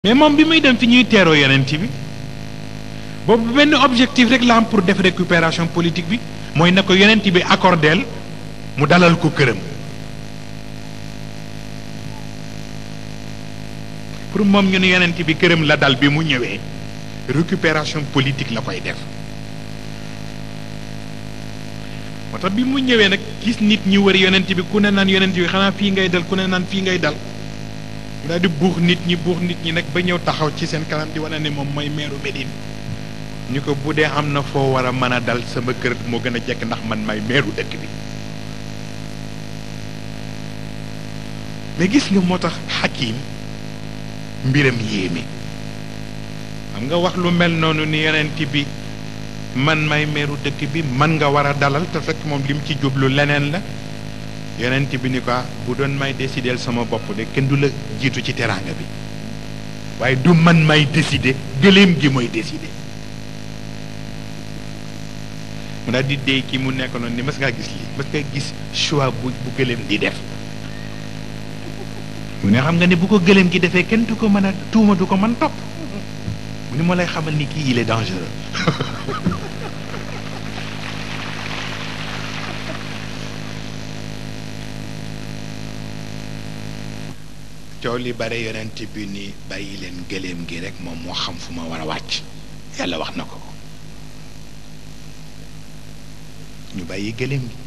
mais moom bi muy dem fi ñuy teeroo yonent bi boobu benn objectif rek la am pour def récupération politique bi mooy na ko yonent bi accordeel mu dalal ko këram pour moom ñu ne yonent bi këram la dal bi mu ñëwee récupération politique la koy def moo tax bi mu ñëwee nag gis nit ñi wër yonent bi ku ne naan yonent bi xanaa fii ngay dal ku ne naan fii ngay dal mu daal di buux nit ñi buux nit ñi nag ba ñëw taxaw ci seen kanam di wane ne moom mooy meeru Médine ñu ko bu dee am na foo war a mën a dal sama kër moo gën a jekk ndax man may meeru dëkk bi mais gis nga moo tax xakim mbiram yéeme xam nga wax lu mel noonu ni yonent bi man may meeru dëkk bi man nga war a dalal te fekk moom lim ci jublu leneen la yonent bi ni ko bu doon may décider sama bopp de kenn du la jiitu ci teraanga bi waaye du man may décider gëléem gi mooy décider mu daal di déy ki mu nekk noonu ni mas ngaa gis lii mas ngaa gis choix bu bu gëléem di def mu ne xam nga ne bu ko gëléem gi defee kenn du ko mën a tuuma du ko mën topp mu ni moo lay xamal ni kii il est dangereux coow li bare yonent bi ni bàyyi leen gëléem gi rek moom moo xam fu ma war a wàcc yàlla wax na ko ñu bàyyi gëléem gi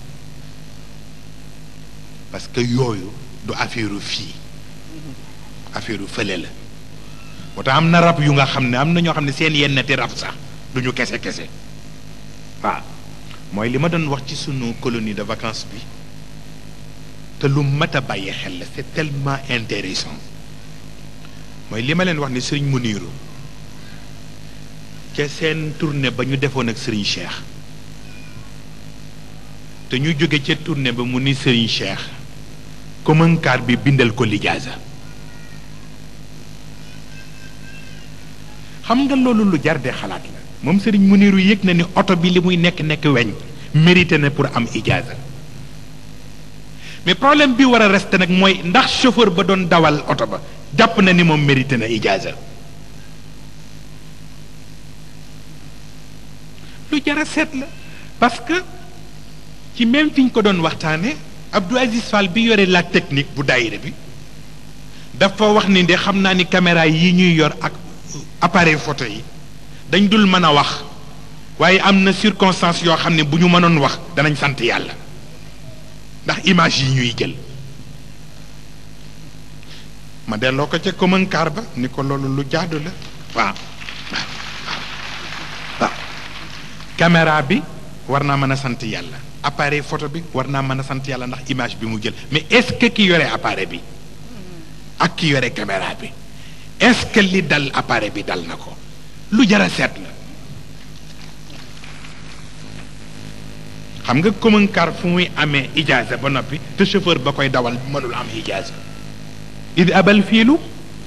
parce que yooyu du affaire fii affaire fële la moo tax am na rab yu nga xam ne am na ñoo xam ne seen yennati rab sax du ñu kese kese waaw mooy li ma doon wax ci sunu colonie de vacances bi te lu mat a bàyyi xel la c'est tellement intéressant mooy li ma leen wax ni sëriñ Muniru ca seen tournée ba ñu defoon ak sëriñ Cheikh te ñu jóge ca tournée ba mu ni sëriñ Cheikh communcar bi bindal ko lijaasa xam nga loolu lu jar de xalaat la moom sëriñ Muniru yëg na ni oto bi li muy nekk nekk weñ mérité na pour am ijaasa mais problème bi war a rester nag mooy ndax chauffeur ba doon dawal oto ba jàpp na ni moom mérité na ijaasa lu jar a seet la parce que ci même fi ñu ko doon waxtaane Abdou Aziz Fall bi yore la technique bu daayira bi dafa wax ni de xam naa ni caméra yi ñuy yor ak appareil photo yi dañ dul mën a wax waaye am na circonstance yoo xam ne bu ñu mënoon wax danañ sant yàlla ndax image yi ñuy jël ma delloo ko ca commune car ba ni ko loolu lu jaadu la waaw waaw waaw caméra bi war naa mën a sant yàlla appareil photo bi war naa mën a sant yàlla ndax image bi mu jël mais est-ce que ki yore appareil bi ak ki yore caméra bi est-ce que li dal appareil bi dal na ko lu jar a seet la xam nga commune car fu muy amee ijaaza ba noppi te chauffeur ba koy dawal mënul am ijaaza id abal fiilu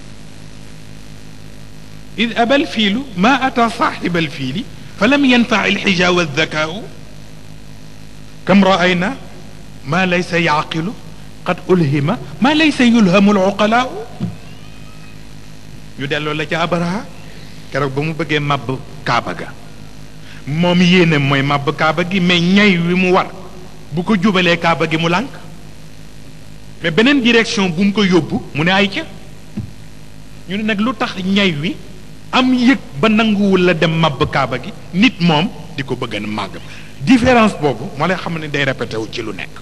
id abal fiilu ma ata saaxiba alfiili fa lam yanfa alxija wa aldakaau kam raayna ma laysa yaaqilu qad ulhima ma laysa yulhamu aluqalaau ñu delloo la ca abraha keroog ba mu bëggee màbb kaaba ga moom yéene mooy màbb kaaba gi mais ñay wi mu war bu ko jubalee kaaba gi mu lànk mais beneen direction bu mu ko yóbbu mu ne ay ca ñu ne nag lu tax ñay wi am yëg ba nanguwul la dem màbb kaaba gi nit moom di ko bëgg a màgg différence boobu moo lay xam ne day répété wu ci lu nekk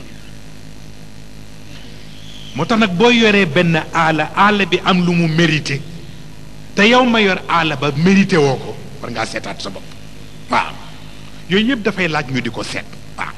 moo tax nag boo yoree benn aala aala bi am lu mu mérité te yow ma yor aala ba mérité woo ko war ngaa seetaat sa bopp waaw yooyu yëpp dafay laaj ñu di ko seet waaw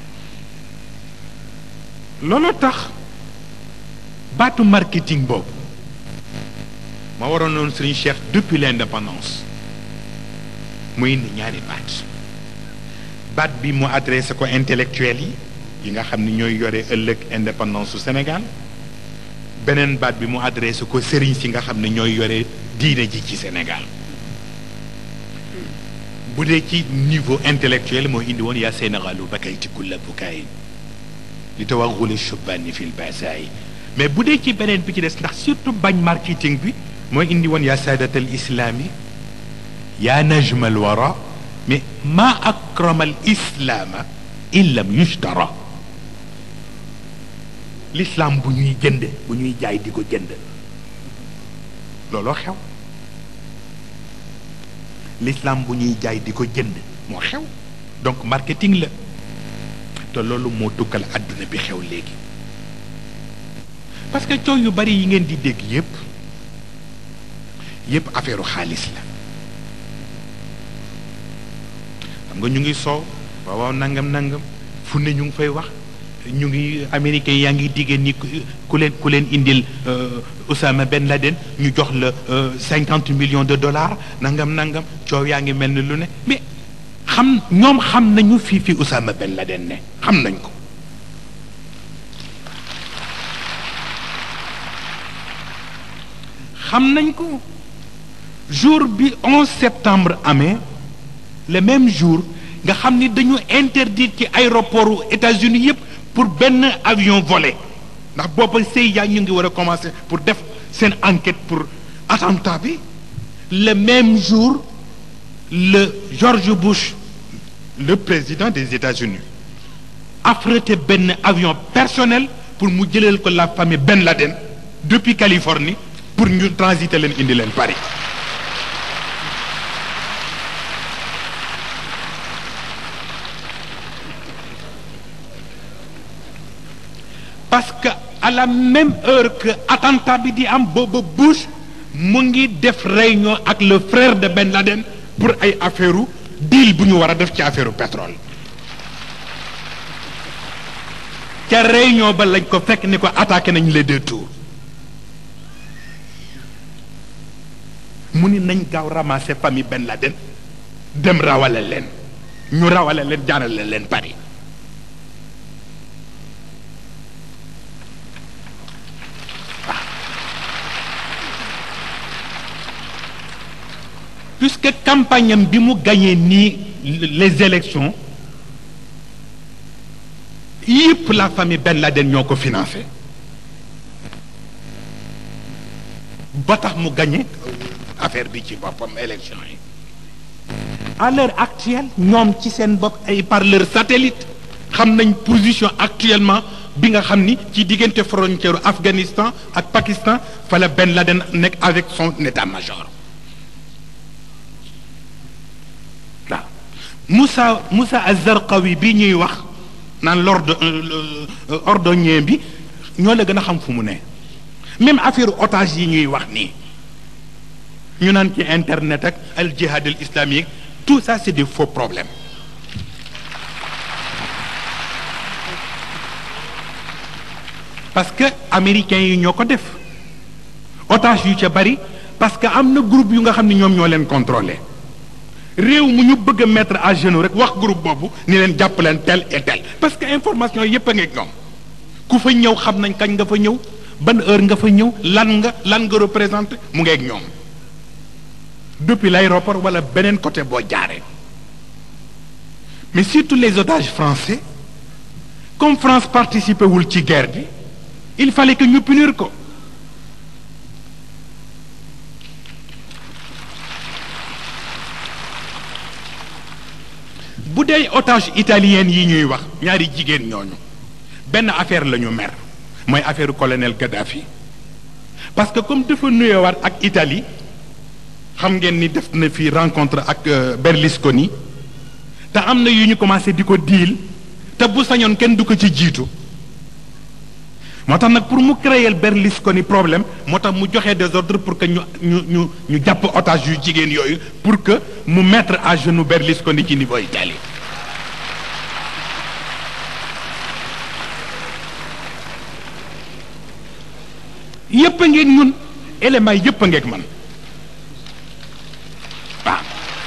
loolu tax baatu marketing boobu ma waroon noonu Serigne Cheikh depuis l'indépendance muy indi ñaari baat baat bi mu adressé ko intellectuel yi yi nga xam ni ñooy yore ëllëg indépendance su Sénégal beneen baat bi mu adressé ko Serigne si nga xam ne ñooy yore diine ji ci Sénégal bu dee ci niveau intellectuel moo indi woon yaa Sénégalu bakayti kulla bukaay li tawaxuli shubbaani fil baasaay mais bu dee ci beneen bi ci des ndax surtout bañ marketing bi moo indi woon yaa saadat al islaami yaa najma al wara mais ma akrama al islaama in lam yushtara l'islam bu ñuy jënd bu ñuy jaay di ko jënd looloo xew l'islam bu ñuy jaay di ko jënd moo xew donc marketing la te loolu moo tukkal àdduna bi xew léegi parce que coow yu bari yi ngeen di dégg yépp yépp affaire xaalis la xam nga ñu ngi soow waaw waaw nangam nangam fu ne ñu ngi fay wax ñu ngi américain yaa ngi diggéen ni ku leen ku leen indil Osama Ben Laden ñu jox la cinquante millions de dollars nangam nangam coow yaa ngi mel ni lu ne mais xam ñoom xam nañu fii fi Osama Ben Laden ne xam nañ ko xam nañ ko jour bi 11 septembre amee le même jour nga xam ni dañu interdire ci aéroport États-Unis yépp pour benn avion volé ndax booba CIA ñu ngi war a commencer pour def seen enquête pour attentat bi le même jour le George Bush le président des États-Unis affrété benn avion personnel pour mu jëleel ko la famille Ben Laden depuis Californie pour ñu transiter leen indi leen Paris parce que à la même heure que attentat bi di am booba Bush mu ngi def réunion ak le frère de Ben Laden pour ay affaire deal bu ñu war a def ci affaire pétrole ca réunion ba lañ ko fekk ni ko attaqué nañ les deux tours mu ni nañ gaaw ramasser famille Ben Laden dem rawale leen ñu rawale leen jaarale leen Paris puisque campagne am bi mu gagné nii les élections yëpp la famille Ben Laden ñoo ko financé ba tax mu gagné affaire bi ci boppam élection yi à l'heure actuelle ñoom ci seen bopp ay par leur satellite xam nañ position actuellement bi nga xam ni ci diggante frontière Afghanistan ak Pakistan fa la Ben Laden nekk avec son état-major waaw Moussa Moussa Az-Zarqawi bi ñuy wax naan l'ordre ordonnier bi ñoo la gën a xam fu mu ne même affaire otage yi ñuy wax nii ñu naan ci internet ak al jihad al islamique tout ça c'est des faux problèmes parce que américains yi ñoo ko def otage yu ca bari parce que am na groupe yu nga xam ne ñoom ñoo leen contrôler réew mu ñu bëgg a mettre à genoux rek wax groupe boobu ni leen jàpp leen tel et tel parce que information yépp a ngeeg ñoom ku fa ñëw xam nañ kañ nga fa ñëw ban heure nga fa ñëw lan nga lan nga représenté mu ngeeg ñoom depuis l'aéroport wala beneen côté boo jaaree mais surtout les otages français comme France participé wul ci guerre bi il fallait que ñu punir ko bu dee otage italien yi ñuy wax ñaari jigéen ñooñu benn affaire la ñu mer mooy affaire colonel Gaddafi parce que comme dafa nuyewaat ak Italie xam ngeen ni def na fi rencontre ak Berlusconi te am na yu ñu commencé di ko diil te bu sañoon kenn du ko ci jiitu moo tax nag pour mu créer Berlusconi problème moo tax mu joxe des ordres pour que ñu ñu ñu ñu jàpp otage yu jigéen yooyu pour que mu mettre à genoux Berlusconi ci niveau Italie yépp a ngeeg ñun éléments yépp a ngeeg man waaw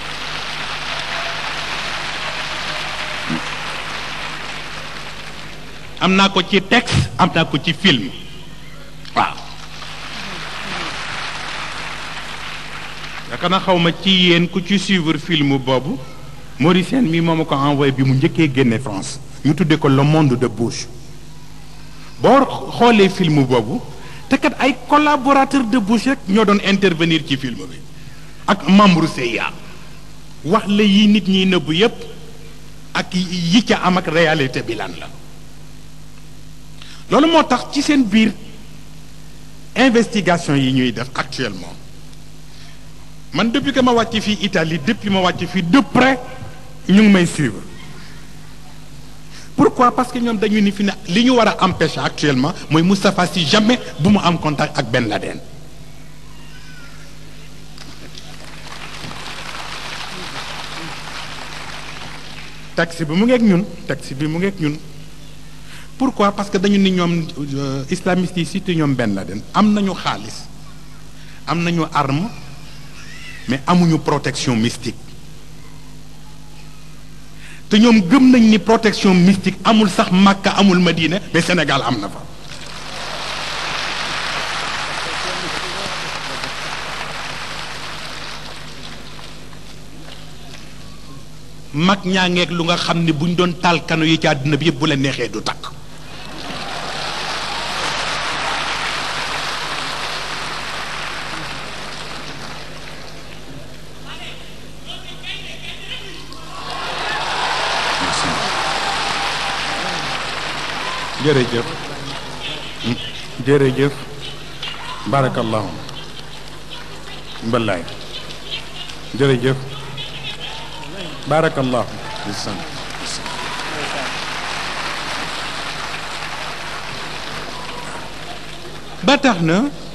am naa ko ci texte am naa ko ci film waaw yaakaar naa xaw ma ci yéen ku ci suivre film boobu Mauricien mi moo ma ko envoyé bi mu njëkkee génne France ñu tuddee ko le monde de Bush boo xoolee film boobu te kat ay collaborateur de Bush rek ñoo doon intervenir ci film bi ak membre CIA wax la yi nit ñiy nëbbu yépp ak yi ca am ak réalité bi lan la loolu moo tax ci seen biir investigation yi ñuy def actuellement man depuis que ma wàcc fii Italie depuis ma wàcc fii de près ñu ngi may suivre pourquoi parce que ñoom dañu ni fi ne li ñu war a empêcher actuellement mooy Moustapha Sy jamais bu mu am contact ak Ben Laden taxi bi mu ngeeg ñun taxi bi mu ngeeg ñun pourquoi parce que dañu ni ñoom islamistes yi surtout ñoom Ben Laden am nañu xaalis am nañu arme mais amuñu protection mystique te ñoom gëm nañ ni protection mystique amul sax Makka amul Madina mais Sénégal am na fa mag ñaa ngeeg lu nga xam ne buñ doon taal kano yi ci àddina bi yëpp bu la neexee du takk jërëjëf jërëjëf barakallahu mbalaay jërëjëf barakallahu bisan ba tax na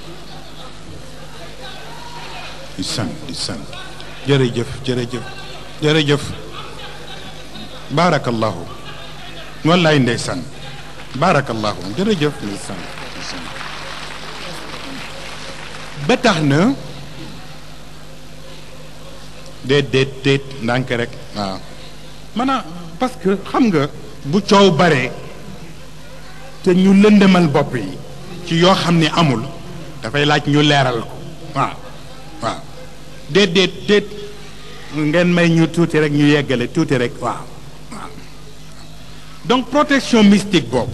di san di san jërëjëf jërëjëf jërëjëf barakallahu wallaay ndeysaan barakallahu jërëjëf ndeysaan ba tax na déet déet déet ndànk rek waaw maanaam parce que xam nga bu coow bare te ñu lëndëmal bopp yi ci yoo xam ni amul dafay laaj ñu leeral ko waaw waaw déet déet déet ngeen may ñu tuuti rek ñu yeggale tuuti rek waaw waaw donc protection mystique boobu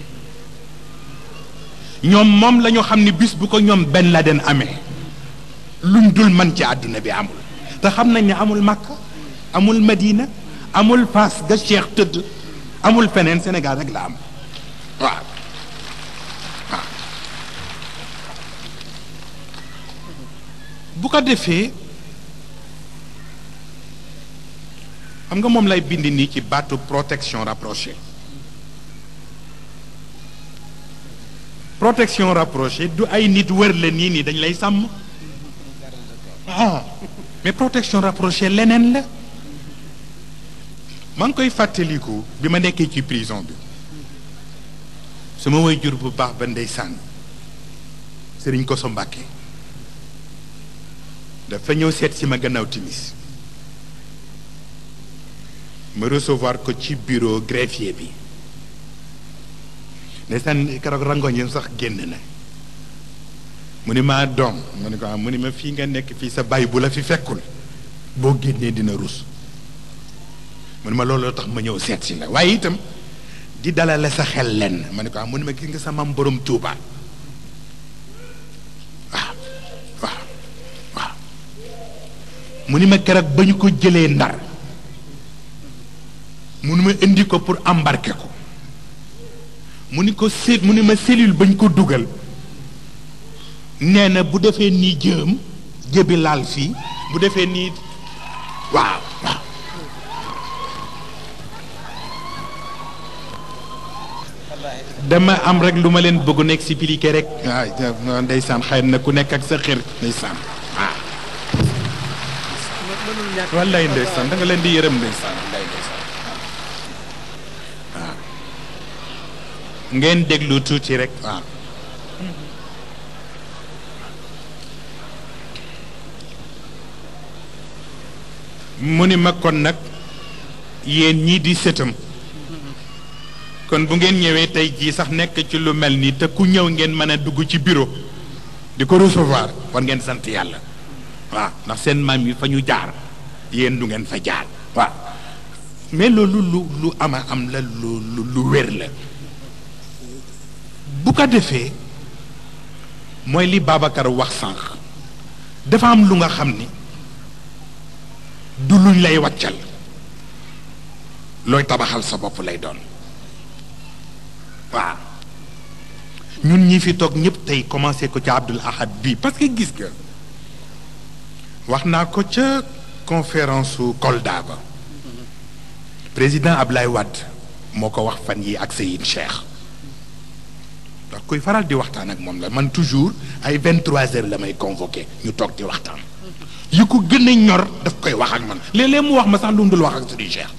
ñoom moom la ñu xam ni bis bu ko ñoom Ben Laden amee luñ dul man ci àdduna bi amul te xam nañ ne amul Makka amul Madina amul Fass ga Cheikh tëdd amul feneen Sénégal rek la am waaw waaw bu ko defee xam nga moom lay bind nii ci baatu protection rapprochée protection rapprochée du ay nit wër la nii nii dañ lay sàmm ah mais protection rapprochée leneen la maa ngi koy fàttaliku bi ma nekkee ci prison bi sama waajur bu baax ba ndeysaan sëriñ Koso Mbàkke dafa ñëw seet si ma gannaaw timis ma recevoir ko ci bureau greffier bi ndeysaan keroog rangoñam sax génn na mu ni maa doom mu ni ko am mu ni ma fii nga nekk fii sa bàyyi bu la fi fekkul boo génnee dina rus mu ni ma looloo tax ma ñëw seet si la waaye itam di dalale sa xel lenn ma ni ko am mu ni ma gis nga sa mam borom Tuuba waaw waaw waaw mu ni ma keroog ba ñu ko jëlee ndar mu ni ma indi ko pour embarquer ko mu ni ko seet mu ni ma cellule bañ ko dugal nee na bu defee nii jëm jëbi laal fii bu defee nii waaw waaw dama am rek lu ma leen bëgg nekk expliquer rek waaw ndeysaan xëy na ku nekk ak sa xër ndeysaan waaw wallaay ndeysaan da nga leen di yërëm ndeysaan wallaay ndeysaan waaw ngeen déglu tuuti rek waaw mu ni ma kon nag yéen ñii di sëtam kon bu ngeen ñëwee tey jii sax nekk ci lu mel nii te ku ñëw ngeen mën a dugg ci bureau di ko recevoir war ngeen sant yàlla waaw ndax seen maam yi fa ñu jaar yéen du ngeen fa jaar waaw mais loolu lu lu ama am la lu lu lu wér la bu ko defee mooy li Babacar wax sànq dafa am lu nga xam ni du luñ lay wàccal looy tabaxal sa bopp lay doon waaw ñun ñi fi toog ñëpp tey commencé ko ca Abdul Ahad bii parce que gis nga wax naa ko ca conférence su Kolda ba président Ablaye Wade moo ko wax fan yi ak Seyid Cheikh ndax kuy faral di waxtaan ak moom la man toujours ay 23 heures la may convoqué ñu toog di waxtaan yi ko gën a ñor daf koy wax ak man léeg-léeg mu wax ma sax lu mu dul wax ak Seyid Cheikh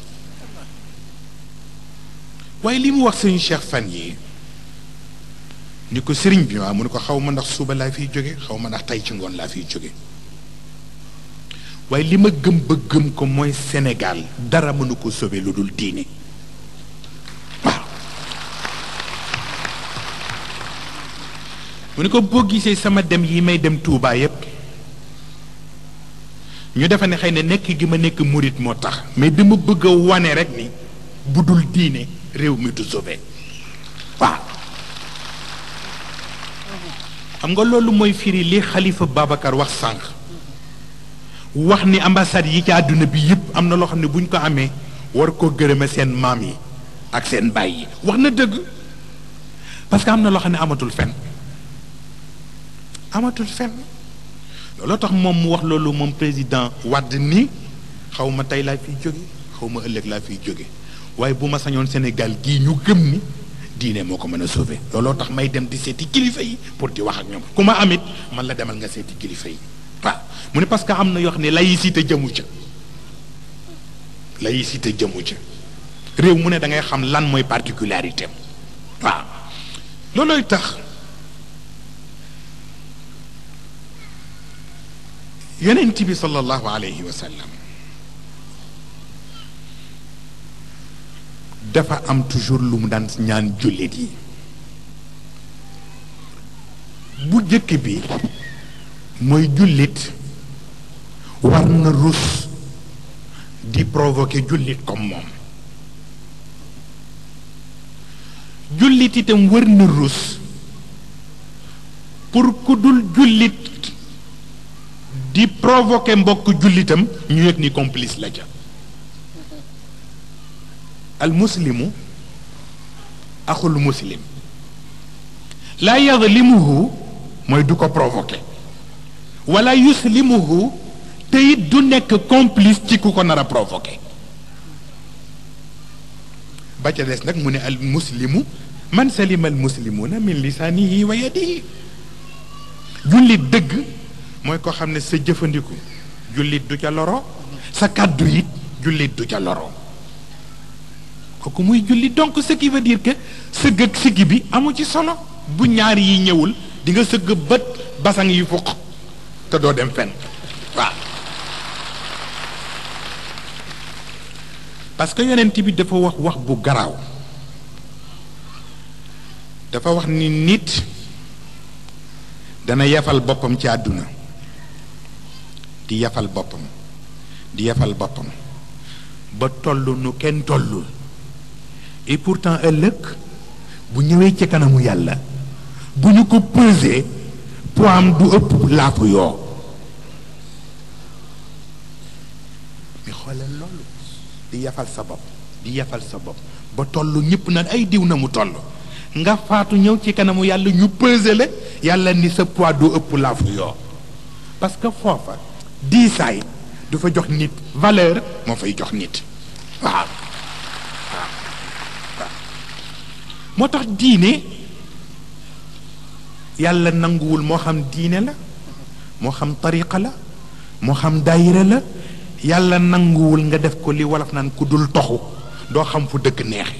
waaye li mu wax Seyid Cheikh fan yi ni ko sëriñ bi waaw mu ne ko xaw ma ndax suba laa fiy jóge xaw ma ndax tey ci ngoon laa fiy jóge waaye li ma gëm ba gëm ko mooy Sénégal dara mënu ko sauver lu dul diine waaw mu ne ko boo gisee sama dem yi may dem Touba yépp ñu defe ne xëy na nekk gi ma nekk murit moo tax mais dama bëgg a wane rek ni bu dul diine réew mi du sauver waaw xam nga loolu mooy firi li xalifa Babacar wax sànq wax ni ambassade yi ci àdduna bi yëpp am na loo xam ne bu ñu ko amee war koo gërëme seen maam yi ak seen baay yi wax na dëgg parce que am na loo xam ne amatul fen amatul fen looloo tax moom mu wax loolu moom président Wade ni xaw ma tey laa fiy jóge xaw ma ëllëg laa fiy jóge waaye bu ma sañoon Sénégal gii ñu gëm ni diine moo ko mën a sauver looloo tax may dem di seeti kilifa yi pour di wax ak ñoom ku ma amit man la demal nga seeti kilifa yi waaw mu ne parce que am na yoo xam ne laïcité jëmu ca laïcité jëmu ca réew mu ne da ngay xam lan mooy particularité waaw loolooy tax yonent bi sallallahu alayhi wa sallam dafa am toujours lu mu daan ñaan jullit yi bu jëkk bi mooy jullit war na rus di provoquer jullit comme moom jullit itam war na rus pour ku dul jullit di provoquer mbokk jullitam ñu yëg ni complice la ca al muslimu axul muslim laa yadlimuhu mooy du ko provoquer wala yuslimuhu te it du nekk complice ci ku ko nar a provoquer ba ca des nag mu ne al muslimu man salima al muslimuna min lisaanihi wa yadihi jullit dëgg mooy ko xam ne sa jëfandiku jullit du ca loro sa kàddu it jullit du ca loro kooku muy jullit donc ce qui veut dire que sëgg ak siggi bi amu ci solo bu ñaar yi ñëwul di nga sëgg bët basang yi fuq te doo dem fenn waaw parce que yonent bi dafa wax wax bu garaaw dafa wax ni nit dana yafal boppam ci àdduna di yafal boppam di yafal boppam ba toll nu kenn tollul et pourtant ëllëg bu ñëwee ci kanamu yàlla bu ñu ko pesé poids am du ëpp laafu yoo mi xoolal loolu di yafal sa bopp di yafal sa bopp ba toll ñëpp naan ay diw na mu toll nga faatu ñëw ci kanamu yàlla ñu pesé la yàlla ni sa poids du ëpp laafu yoo parce que foofa diisaay du fa jox nit valeur moo fay jox nit waaw waaw waaw moo tax diine yàlla nanguwul moo xam diine la moo xam tariqa la moo xam daayira la yàlla nanguwul nga def ko li wolof naan ku dul toxu doo xam fu dëkk neexe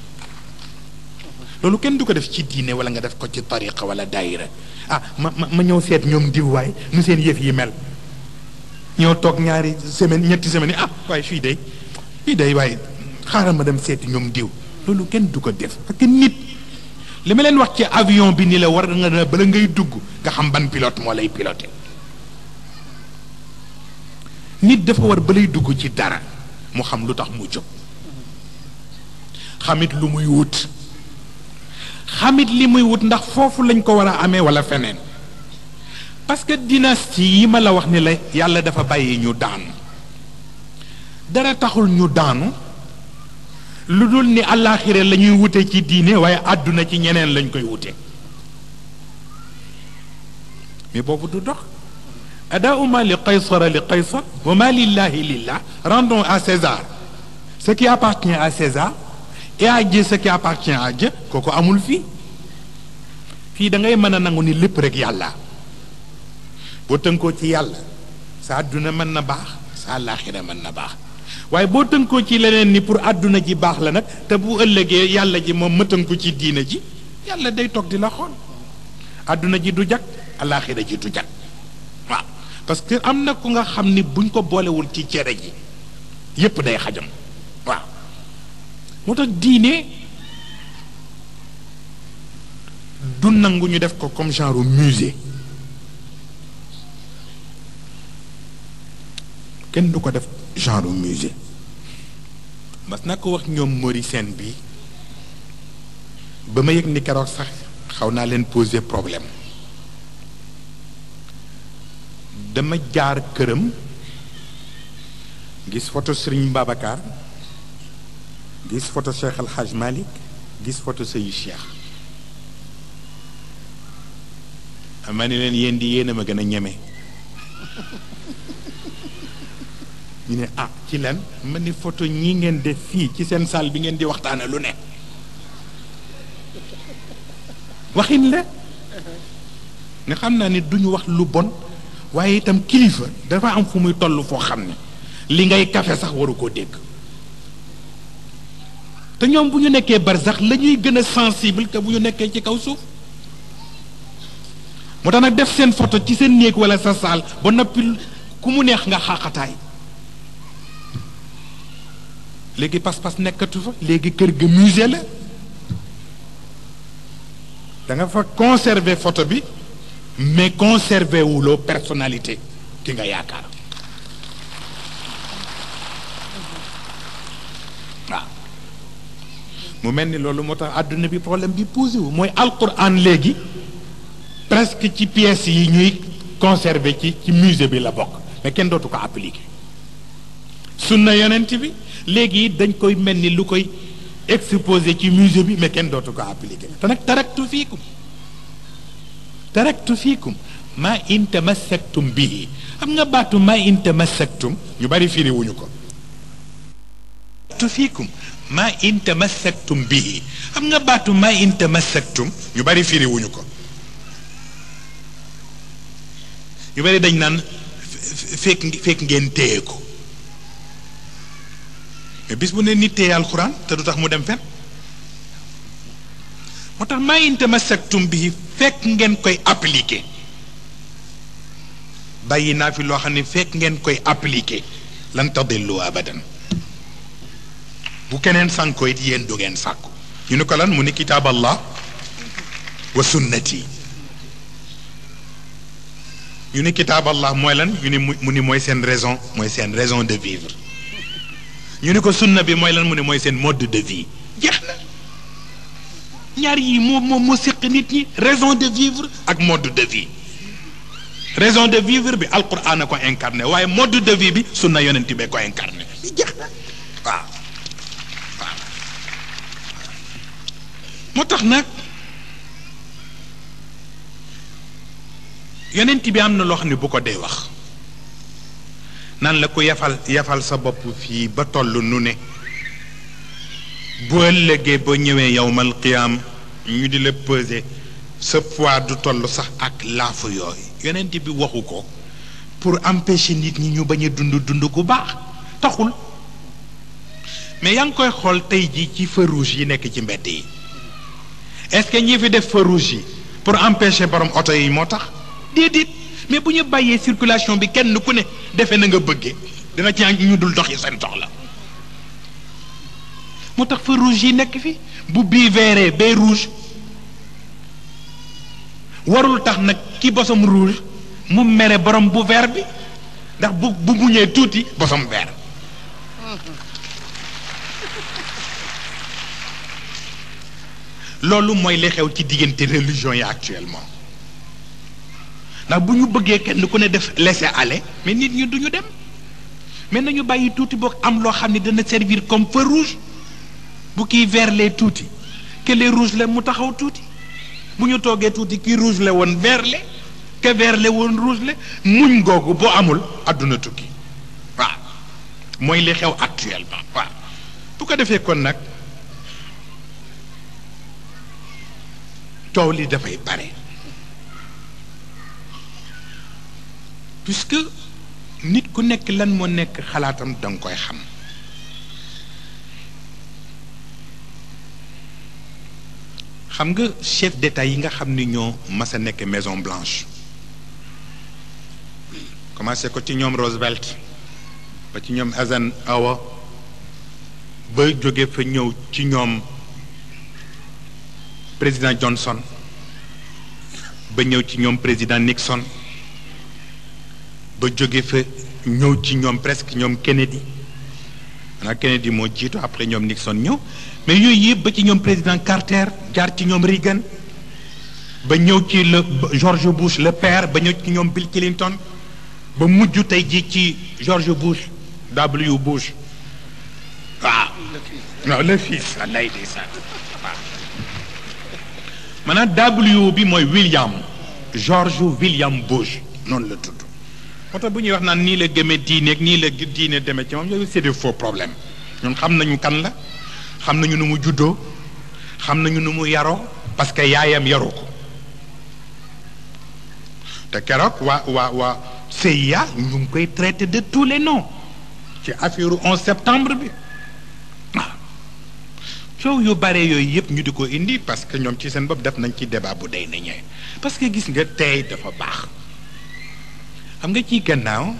loolu kenn du ko def ci diine wala nga def ko ci tariqa wala daayira ah ma ma ma ñëw seet ñoom diw waay nu seen yëf yi mel ñoo toog ñaari semaine ñetti semaine yi ah waaye fii day fii day waaye xaaral ma dem seeti ñoom diw loolu kenn du ko def parce que nit li ma leen wax ci avion bi ni la war nga ne bala ngay dugg nga xam ban pilote moo lay piloté nit dafa war balay dugg ci dara mu xam lu tax mu jóg xamit lu muy wut xamit li muy wut ndax foofu lañ ko war a amee wala feneen parce que dynastie yi ma la wax ni la yàlla dafa bàyyi ñu daanu dara taxul ñu daanu lu dul ni àllaaxira la ñuy wute ci diine waaye àdduna ci ñeneen lañ koy wute mais boobu du dox adaau ma li qaysara li qaysar wa ma lillahi lillah rendons à César ce qui appartient à César et à Dieu ce qui appartient à Dieu kooku amul fii fii da ngay mën a nangu ni lépp rek yàlla boo tënkoo ci yàlla sa àdduna mën na baax sa àllaaxira mën na baax waaye boo tënkoo ci leneen ni pour àdduna ji baax la nag te bu ëllëgee yàlla ji moom ma tënku ci diina ji yàlla day toog di la xool àdduna ji du jag àllaaxira ji du jag waaw parce que am na ku nga xam ni buñ ko boolewul ci cere ji yépp day xajam waaw moo tax diine du nangu ñu def ko comme genre musée kenn du ko def genre musée mas na ko wax ñoom Mauricien bi ba ma yëg ni keroog sax xaw naa leen poser problème dama jaar këram gis photo Serigne Babacar gis photo Cheikh El Hadj Malick gis photo Seydi Cheikh ma ni leen yéen di yéen a ma gën a ñeme ñu ne ah ci lan ma ni photo ñi ngeen def fii ci seen salle bi ngeen di waxtaane lu ne waxin la nga xam naa ni duñu wax lu bon waaye itam kilifa dafa am fu muy toll foo xam ne li ngay kafe sax waru koo dégg te ñoom bu ñu nekkee barsax la ñuy gën a sensible que bu ñu nekkee ci kaw suuf moo tax nag def seen photo ci seen néeg wala sa saal ba noppi ku mu neex nga xaaxataay léegi pas-pas nekkatu fa léegi kër ga musée la da nga fa conserver photo bi mais conserver wuloo personnalité ki nga yaakaar waaw mu mel ni loolu moo tax àdduna bi problème bi posé wu mooy alquran léegi presque ci pièces yi ñuy conserver ci ci musée bi la bokk mais kenn dootu ko appliquer sunna yonent bi léegi dañ koy mel ni lu koy exposé ci musée bi mais kenn dootu ko appliquer te nag taraktu fiikum taraktu fiikum ma in tamassaktum bihi xam nga baatu ma in tamassaktum ñu bari firi wuñu ko taraktu fiikum ma in tamassaktum bihi xam nga baatu ma in tamassaktum ñu bari firi wuñu ko ñu bari dañ naan fekk fekk ngeen téye ko mais bis bu ne nit téye alxuraan te du tax mu dem fen moo tax maa in tamassaktum bihi fekk ngeen koy appliqué bàyyi naa fi loo xam ne fekk ngeen koy appliqué lan tadillu abadan bu keneen sànko it yéen du ngeen sàkku ñu ne ko lan mu ni kitaab allah wa sunnati ñu ni kitaab allah mooy lan ñu ni mu ni mooy seen raison mooy seen raison de vivre ñu ni ko sunna bi mooy lan mu ne mooy seen mode de vie jeex na ñaar yi moo moo moo séq nit ñi raison de vivre ak mode de vie raison de vivre bi alquran a ko incarné waaye mode de vie bi sunna yonent bee ko incarné jeex na waaw waaw moo tax nag yonent bi am na loo xam ne bu ko dee wax nan la ko yafal yafal sa bopp fii ba toll nu ne bu ëllëgee ba ñëwee yowmal qiyaam ñu di la peser sa poids du toll sax ak laafu yooyu yonent bi waxu ko pour empêcher nit ñi ñu bañ a dund dund gu baax taxul mais yaa ngi koy xool tey ji ci feu rouge yi nekk ci mbedd yi est-ce que ñi fi def feu rouge yi pour empêcher borom oto yi moo tax déedéet mais bu ñu bàyyee circulation bi kenn ku ne defe na nga bëggee dina ci ñu dul dox yi seen soxla moo tax feu rouge yi nekk fi bu bii vert bee rouge warul tax nag ki bosom rouge mu mere borom bu vert bi ndax bu bu muñee tuuti bosom vert loolu mooy li xew ci diggante religion yi actuellement ndax bu ñu bëggee kenn ku ne def laisser aller mais nit ñi duñu dem mais nañu bàyyi tuuti boog am loo xam ne dana servir comme feu rouge bu kii vert lee tuuti que les rouge la mu taxaw tuuti bu ñu toogee tuuti kii rouge la woon vert le que vert le woon rouge le muñ googu boo amul àdduna tukki waaw mooy li xew actuellement waaw bu ko defee kon nag coow li dafay bare puisque nit ku nekk lan moo nekk xalaatam danga koy xam xam nga chef d'état yi nga xam ni ñoo mas a nekk Maison Blanche commencé ko ci ñoom Roosevelt ba ci ñoom Eisenhower ba jóge fa ñëw ci ñoom président Johnson ba ñëw ci ñoom président Nixon ba jóge fa ñëw ci ñoom presque ñoom Kennedy xanaa Kennedy moo jiitu après ñoom Nixon ñëw mais yooyu yëpp ba ci ñoom président Carter jaar ci ñoom Reagan ba ñëw ci le George Bush le père ba ñëw ci ñoom Bill Clinton ba mujj tey ji ci George Bush W Bush waaw non le fils lay di sax waaw maanaam W bi mooy William George William Bush noonu la tudd moo tax bu ñuy wax naan nii la gëmee diine ak nii la diine demee ci moom yooyu c'est des faux problèmes ñun xam nañu kan la xam nañu nu mu juddoo xam nañu nu mu yaroo parce que yaayam yaru ko te keroog waa waa waa CIA ñu ngi koy traité de tous les noms ci affaire 11 septembre bi waaw coow yu bare yooyu yëpp ñu di ko indi parce que ñoom ci seen bopp def nañ ci débat bu day nañee parce que gis nga tey dafa baax xam nga ci gannaaw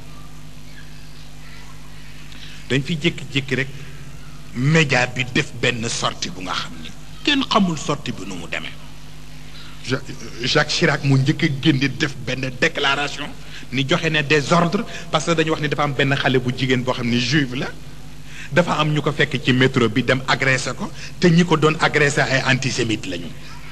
dañ fi jékki-jékki rek média bi def benn sortie bu nga xam ni kenn xamul sortie bi nu mu demee Jacques Chirac mu njëkk a génne def benn déclaration ni joxe ne des ordres parce que dañu wax ni dafa am benn xale bu jigéen boo xam ni juive la dafa am ñu ko fekk ci métro bi dem agressé ko te ñi ko doon agressé ay antisémite lañu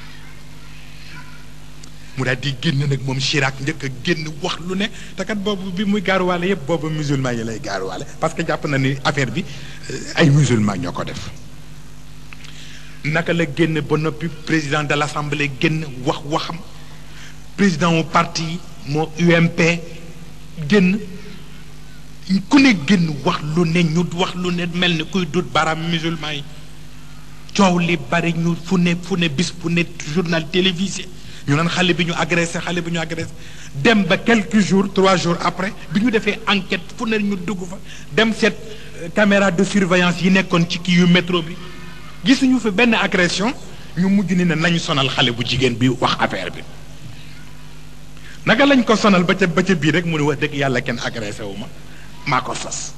mu daal di génn nag moom Chirac njëkk a génn wax lu ne te kat boobu bi muy gaaruwaale yëpp boobu musulman yi lay gaaruwaale parce que jàpp na ni affaire bi ay musulman ñoo ko def naka la génn ba noppi président de l'assemblée génn wax waxam président mu parti moo UMP génn ku ne génn wax lu ne ñu wax lu ne mel ni kuy dut baram musulman yi coow li bari ñu fu ne fu ne bis fu ne journal télévisé ñu naan xale bi ñu agressé xale bi ñu agressé dem ba quelques jours trois jours après bi ñu defee enquête fu ne ñu dugg fa dem seet caméra de surveillance yi nekkoon ci kii yu métro bi gisuñu fi benn agression ñu mujj ni ne nañu sonal xale bu jigéen bi wax affaire bi naka lañ ko sonal ba ca ba ca bii rek mu ne wax dëgg yàlla kenn agressé wu ma maa ko sos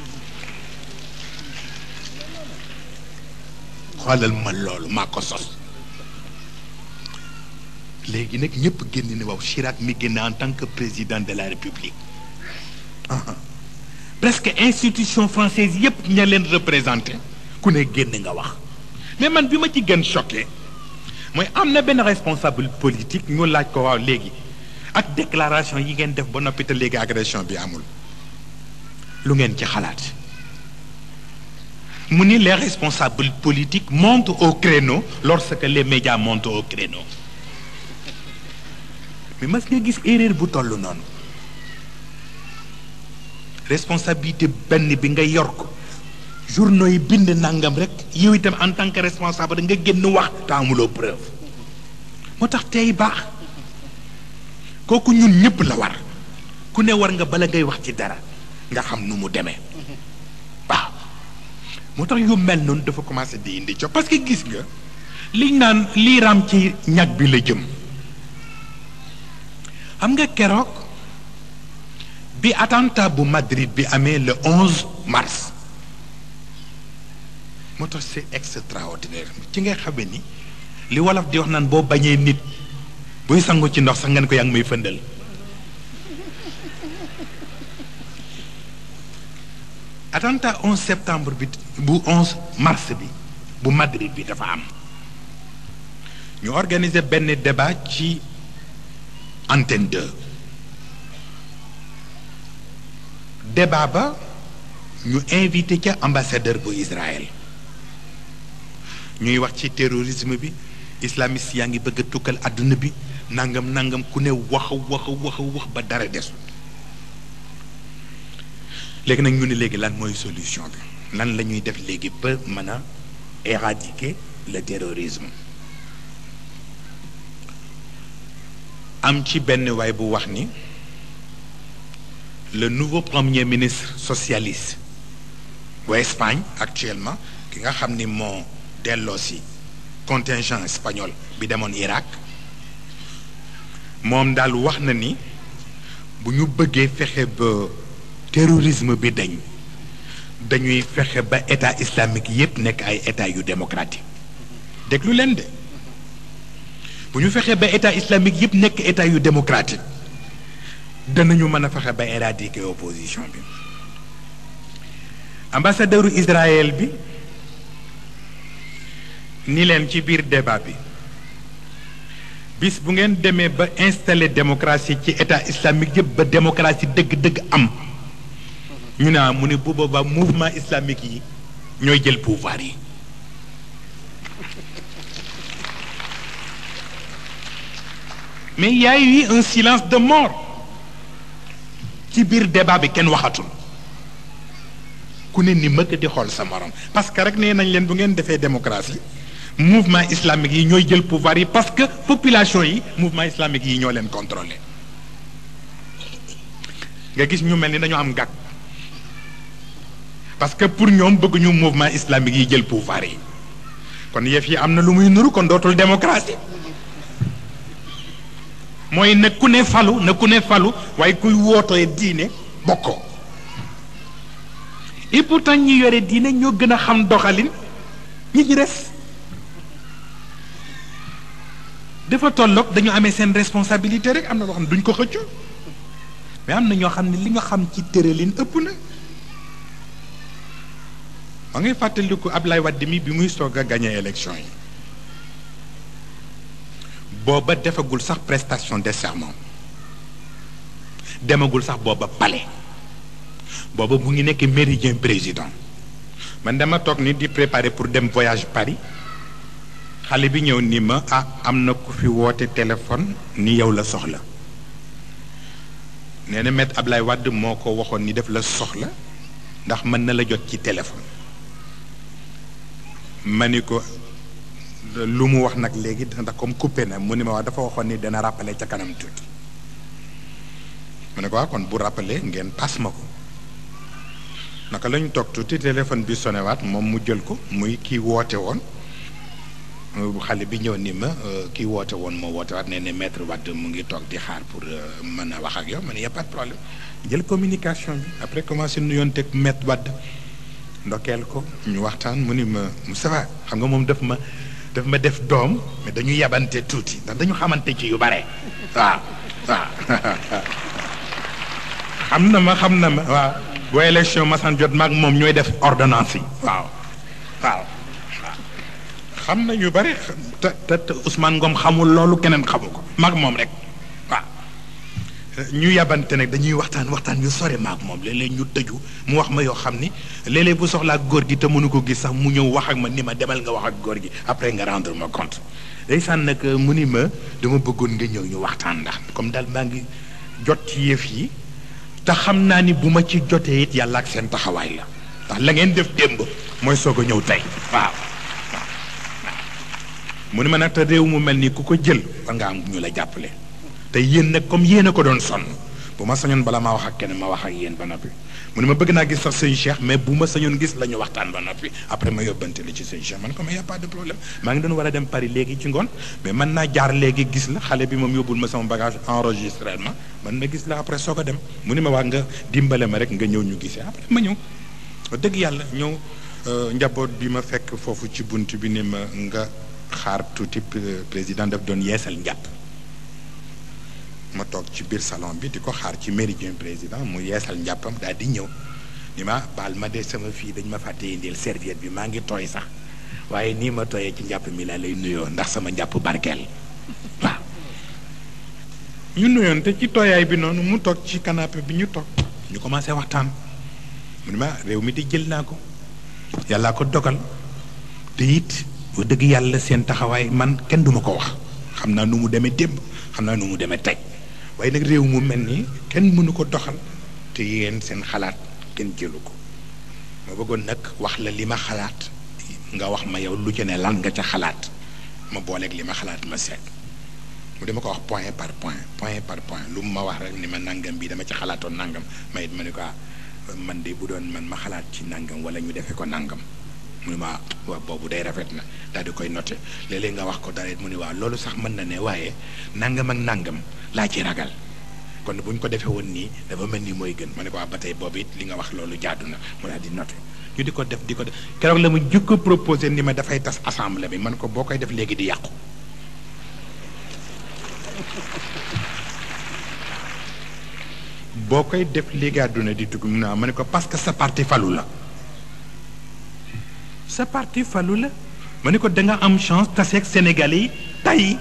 xoolal ma loolu maa ko sos léegi nag ñëpp génn ne waaw Chirac mi génn en tant que président de la République presque institution française yépp ña leen représenté ku ne génn nga wax mais man bi ma ci gën choqué mooy am na benn responsable politique ñu laaj ko waaw léegi ak déclaration yi ngeen def ba noppi te léegi agression bi amul lu ngeen ci xalaat mu ni les responsables politiques montent au créneau lorsque les médias montent au créneau mais mas nga gis erreur bu toll noonu responsabilité benn bi nga yor ko journaux yi bind nangam rek yow itam en tant que responsable da nga génn wax te amuloo preuve moo tax tey baax kooku ñun ñëpp la war ku ne war nga bala ngay wax ci dara nga xam nu mu demee waaw moo tax yu mel noonu dafa commencé di indi co parce que gis nga liñ naan lii raam ci ñag bi la jëm xam nga keroog bi attentat bu Madrid bi amee le 11 mars moo tax c'est extraordinaire ci ngay xamee ni li wolof di wax naan boo bañee nit buy sangu ci ndox sax ngeen ko yaa ngi may fëndal attentat 11 septembre bi bu 11 mars bi bu Madrid bi dafa am ñu organiser benn débat ci antenne 2 débat ba ñu invité ca ambassadeur bu Israël ñuy wax ci terrorisme bi islamiste yaa ngi bëgg a tukkal àdduna bi nangam nangam ku ne wax wax wax wax ba dara desul léegi nag ñu ne léegi lan mooy solution bi lan la ñuy def léegi ba mën a éradiquer le terrorisme am ci benn waay bu wax ni le nouveau premier ministre socialiste bu Espagne actuellement ki nga xam ni moo delloo si contingent espagnol bi demoon Irak moom daal wax na ni bu ñu bëggee fexe ba terrorisme bi dañ dañuy fexe ba état islamique yépp nekk ay état yu démocratique déglu leen de bu ñu fexee ba état islamique yépp nekk état yu démocratique danañu mën a fexe ba éradiquer opposition bi ambassadeuru Israël bi ni leen ci biir débat bi bis bu ngeen demee ba installer démocratie ci état islamique yëpp ba démocratie dëgg-dëgg am ñu ne mu ne bu boobaa mouvement islamique yi ñooy jël pouvoir yi mais il y a eu un silence de mort ci biir débat bi kenn waxatul ku ne ni mëkk di xool sa morom parce que rek nee nañ leen bu ngeen defee démocratie mouvement islamique yi ñooy jël pouvoir yi parce que population yi mouvement islamique yi ñoo leen contrôler nga gis ñu mel ni dañoo am gàkk parce que pour ñoom bëgguñu mouvement islamique yi jël pouvoir yi kon yëf yi am na lu muy nuru kon dootul démocratie mooy na ku ne falu na ku ne falu waaye kuy wootee diine bokkoo et pourtant ñi yore diine ñoo gën a xam doxalin ñi ci des dafa tolloog dañu amee seen responsabilité rek am na loo xam ne duñ ko xëccu mais am na ñoo xam ne li nga xam ci tëralin ëpp na ma ngay fàttaliku Ablaye Wade mi bi muy soog a gagné élection yi booba defagul sax prestation de serment demagul sax booba palais booba mu ngi nekk méridien président man dama toog ni di préparer pour dem voyage Paris xale bi ñëw ni ma ah am na ku fi woote téléphone ni yow la soxla nee na maître Ablaye Wade moo ko waxoon ni def la soxla ndax mën na la jot ci téléphone ma ni ko lu mu wax nag léegi ndax comme coupé na mu ni ma wax dafa waxoon ni dana rappeler ca kanam tuuti mu ne ko wax kon bu rappeler ngeen paas ma ko naka la ñu toog tuuti téléphone bi sonewaat moom mu jël ko muy kii woote woon xale bi ñëw ni ma kii woote woon moo woote waat nee ne maître Wade mu ngi toog di xaar pour mën a wax ak yow ma ne y a pas de problème jël communication bi après commencé nuyoon teg maître Wade ndokkeel ko ñu waxtaan mu ni ma Moustapha xam nga moom daf ma daf ma def doom mais dañu yabante tuuti ndax dañu xamante ci yu bare waaw waaw xam na ma xam na ma waaw boo élection masan jot maag moom ñooy def ordonnance yi waaw waaw xam na ñu bare te te te Ousmane Ngom xamul loolu keneen xamu ko maag moom rek waaw ñu yabante nag dañuy waxtaan waxtaan yu sore maag moom léeg-léeg ñu tëju mu wax ma yoo xam ni léeg-léeg bu soxlaa góor gi te mënu ko gis sax mu ñëw wax ak ma ni ma demal nga wax ak góor gi après nga rendre ma compte ndeysaan nag mu ni ma dama bëggoon nga ñëw ñu waxtaan ndax comme daal maa ngi jot ci yëf yi te xam naa ni bu ma ci jotee it yàlla ak seen taxawaay la ndax la ngeen def démb mooy soog a ñëw tey waaw mu ni ma nag te réew mu mel ni ku ko jël war nga am ñu la jàppale te yéen nag comme yéen a ko doon sonn bu ma sañoon bala maa wax ak kenn ma wax ak yéen ba noppi mu ne ma bëgg naa gis sax sëñ Cheikh mais bu ma sañoon gis la ñu waxtaan ba noppi après ma yóbbante la ci sëñ Cheikh man ko mais y a pas de problème maa ngi doon war a dem Paris léegi ci ngoon mais man naa jaar léegi gis la xale bi moom yóbbul ma sama bagage enregistrement man ma gis la après soog a dem mu ne ma wax nga dimbale ma rek nga ñëw ñu gisee après ma ñëw wax dëgg yàlla ñëw njaboot bi ma fekk foofu ci bunt bi ni ma nga xaar tuuti président daf doon yeesal njàpp ma toog ci biir salon bi di ko xaar ci méridien président mu yeesal njàppam daal di ñëw ni ma baal ma de sama fii dañ ma fàtte indil serviette bi maa ngi tooy sax waaye nii ma tooyee ci njàpp mi laa lay nuyoo ndax sama njàpp barkeel waaw ñu nuyoonte ci tooyaay bi noonu mu toog ci canapé bi ñu toog ñu commencé waxtaan mu ne ma réew mi di jël naa ko yàllaa ko dogal te it bu dëgg yàlla seen taxawaay man kenn duma ko wax xam naa nu mu demee démb xam naa nu mu demee tey waaye nag réew mu mel ni kenn mënu ko doxal te yéen seen xalaat kenn jëlu ko ma bëggoon nag wax la li ma xalaat nga wax ma yow lu ci ne lan nga ca xalaat ma booleeg li ma xalaat ma seet mu dama ko wax point par point point par point lu mu ma wax rek ni ma nangam bi dama ci xalaatoon nangam ma it ma ne ko man de bu doon man ma xalaat ci nangam wala ñu defee ko nangam mu ne ma waaw boobu day rafet na daal di koy noté léeg-léeg nga wax ko dara it mu ne waaw loolu sax mën na ne waaye nangam ak nangam laa ci ragal kon bu ñu ko defee woon nii dafa mel ni mooy gën ma ne ko ba tey boobu it li nga wax loolu jaadu na mu daal di noté ñu di ko def di ko def keroog la mu jukko proposé ni ma dafay tas assemblée bi man ko boo koy def léegi di yàqu boo koy def léegi àdduna di tukki mun naa ma ne ko parce que sa parti falu la sa parti falu la ma ne ko da nga am chance taseeg Sénégalais yi tey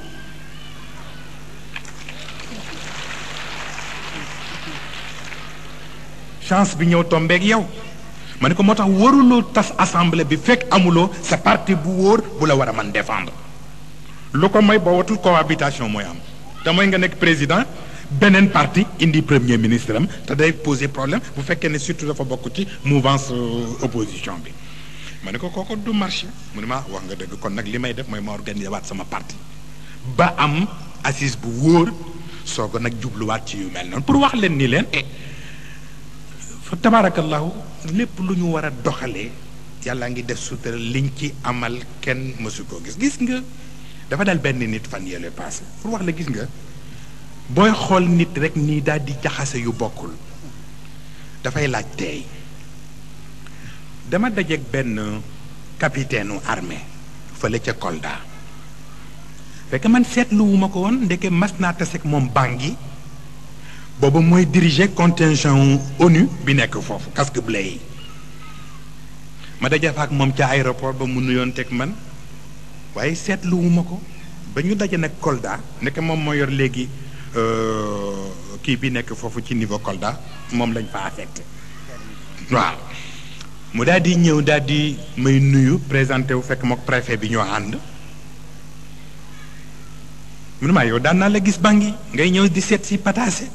chance bi ñëw tombeeg yow ma ne ko moo tax waruloo tas assemblée bi fekk amuloo sa parti bu wóor bu la war a mën défendre lu ko mooy boo watul cohabitation mooy am te mooy nga nekk président beneen parti indi premier ministre am te day poser problème bu fekkee ne surtout dafa bokk ci mouvance opposition bi ma ne ko kooku du marché mu ne ma wax nga dëgg kon nag li may def mooy ma organiser waat sama parti ba am assise bu wóor soo ko nag jubluwaat ci yu mel noonu pour wax leen ni leen e fa tabarakallahu lépp lu ñu war a doxalee yàlla ngi def sutura liñ ci amal kenn mësu koo gis gis nga dafa dal benn nit fan yële passé pour wax la gis nga booy xool nit rek nii daal di jaxase yu bokkul dafay laaj teey dama dajeeg benn capitaine u armée fële ca Kolda fekk man seetluwuma ko woon ndeke mas naa taseeg moom Bangui booba mooy diriger contingent ONU bi nekk foofu casque bleu yi ma daje fa ak moom ca aéroport ba mu nuyoon teg man waaye seetluwuma ko ba ñu daje nag Kolda ndeke moom moo yor léegi kii bi nekk foofu ci niveau Kolda moom lañ fa affecté waaw mu daal di ñëw daal di may nuyu présenté wu fekk mook préfet bi ñoo ànd mu ne maa yow daan naa la gis Bangui ngay ñëw di seet si pataase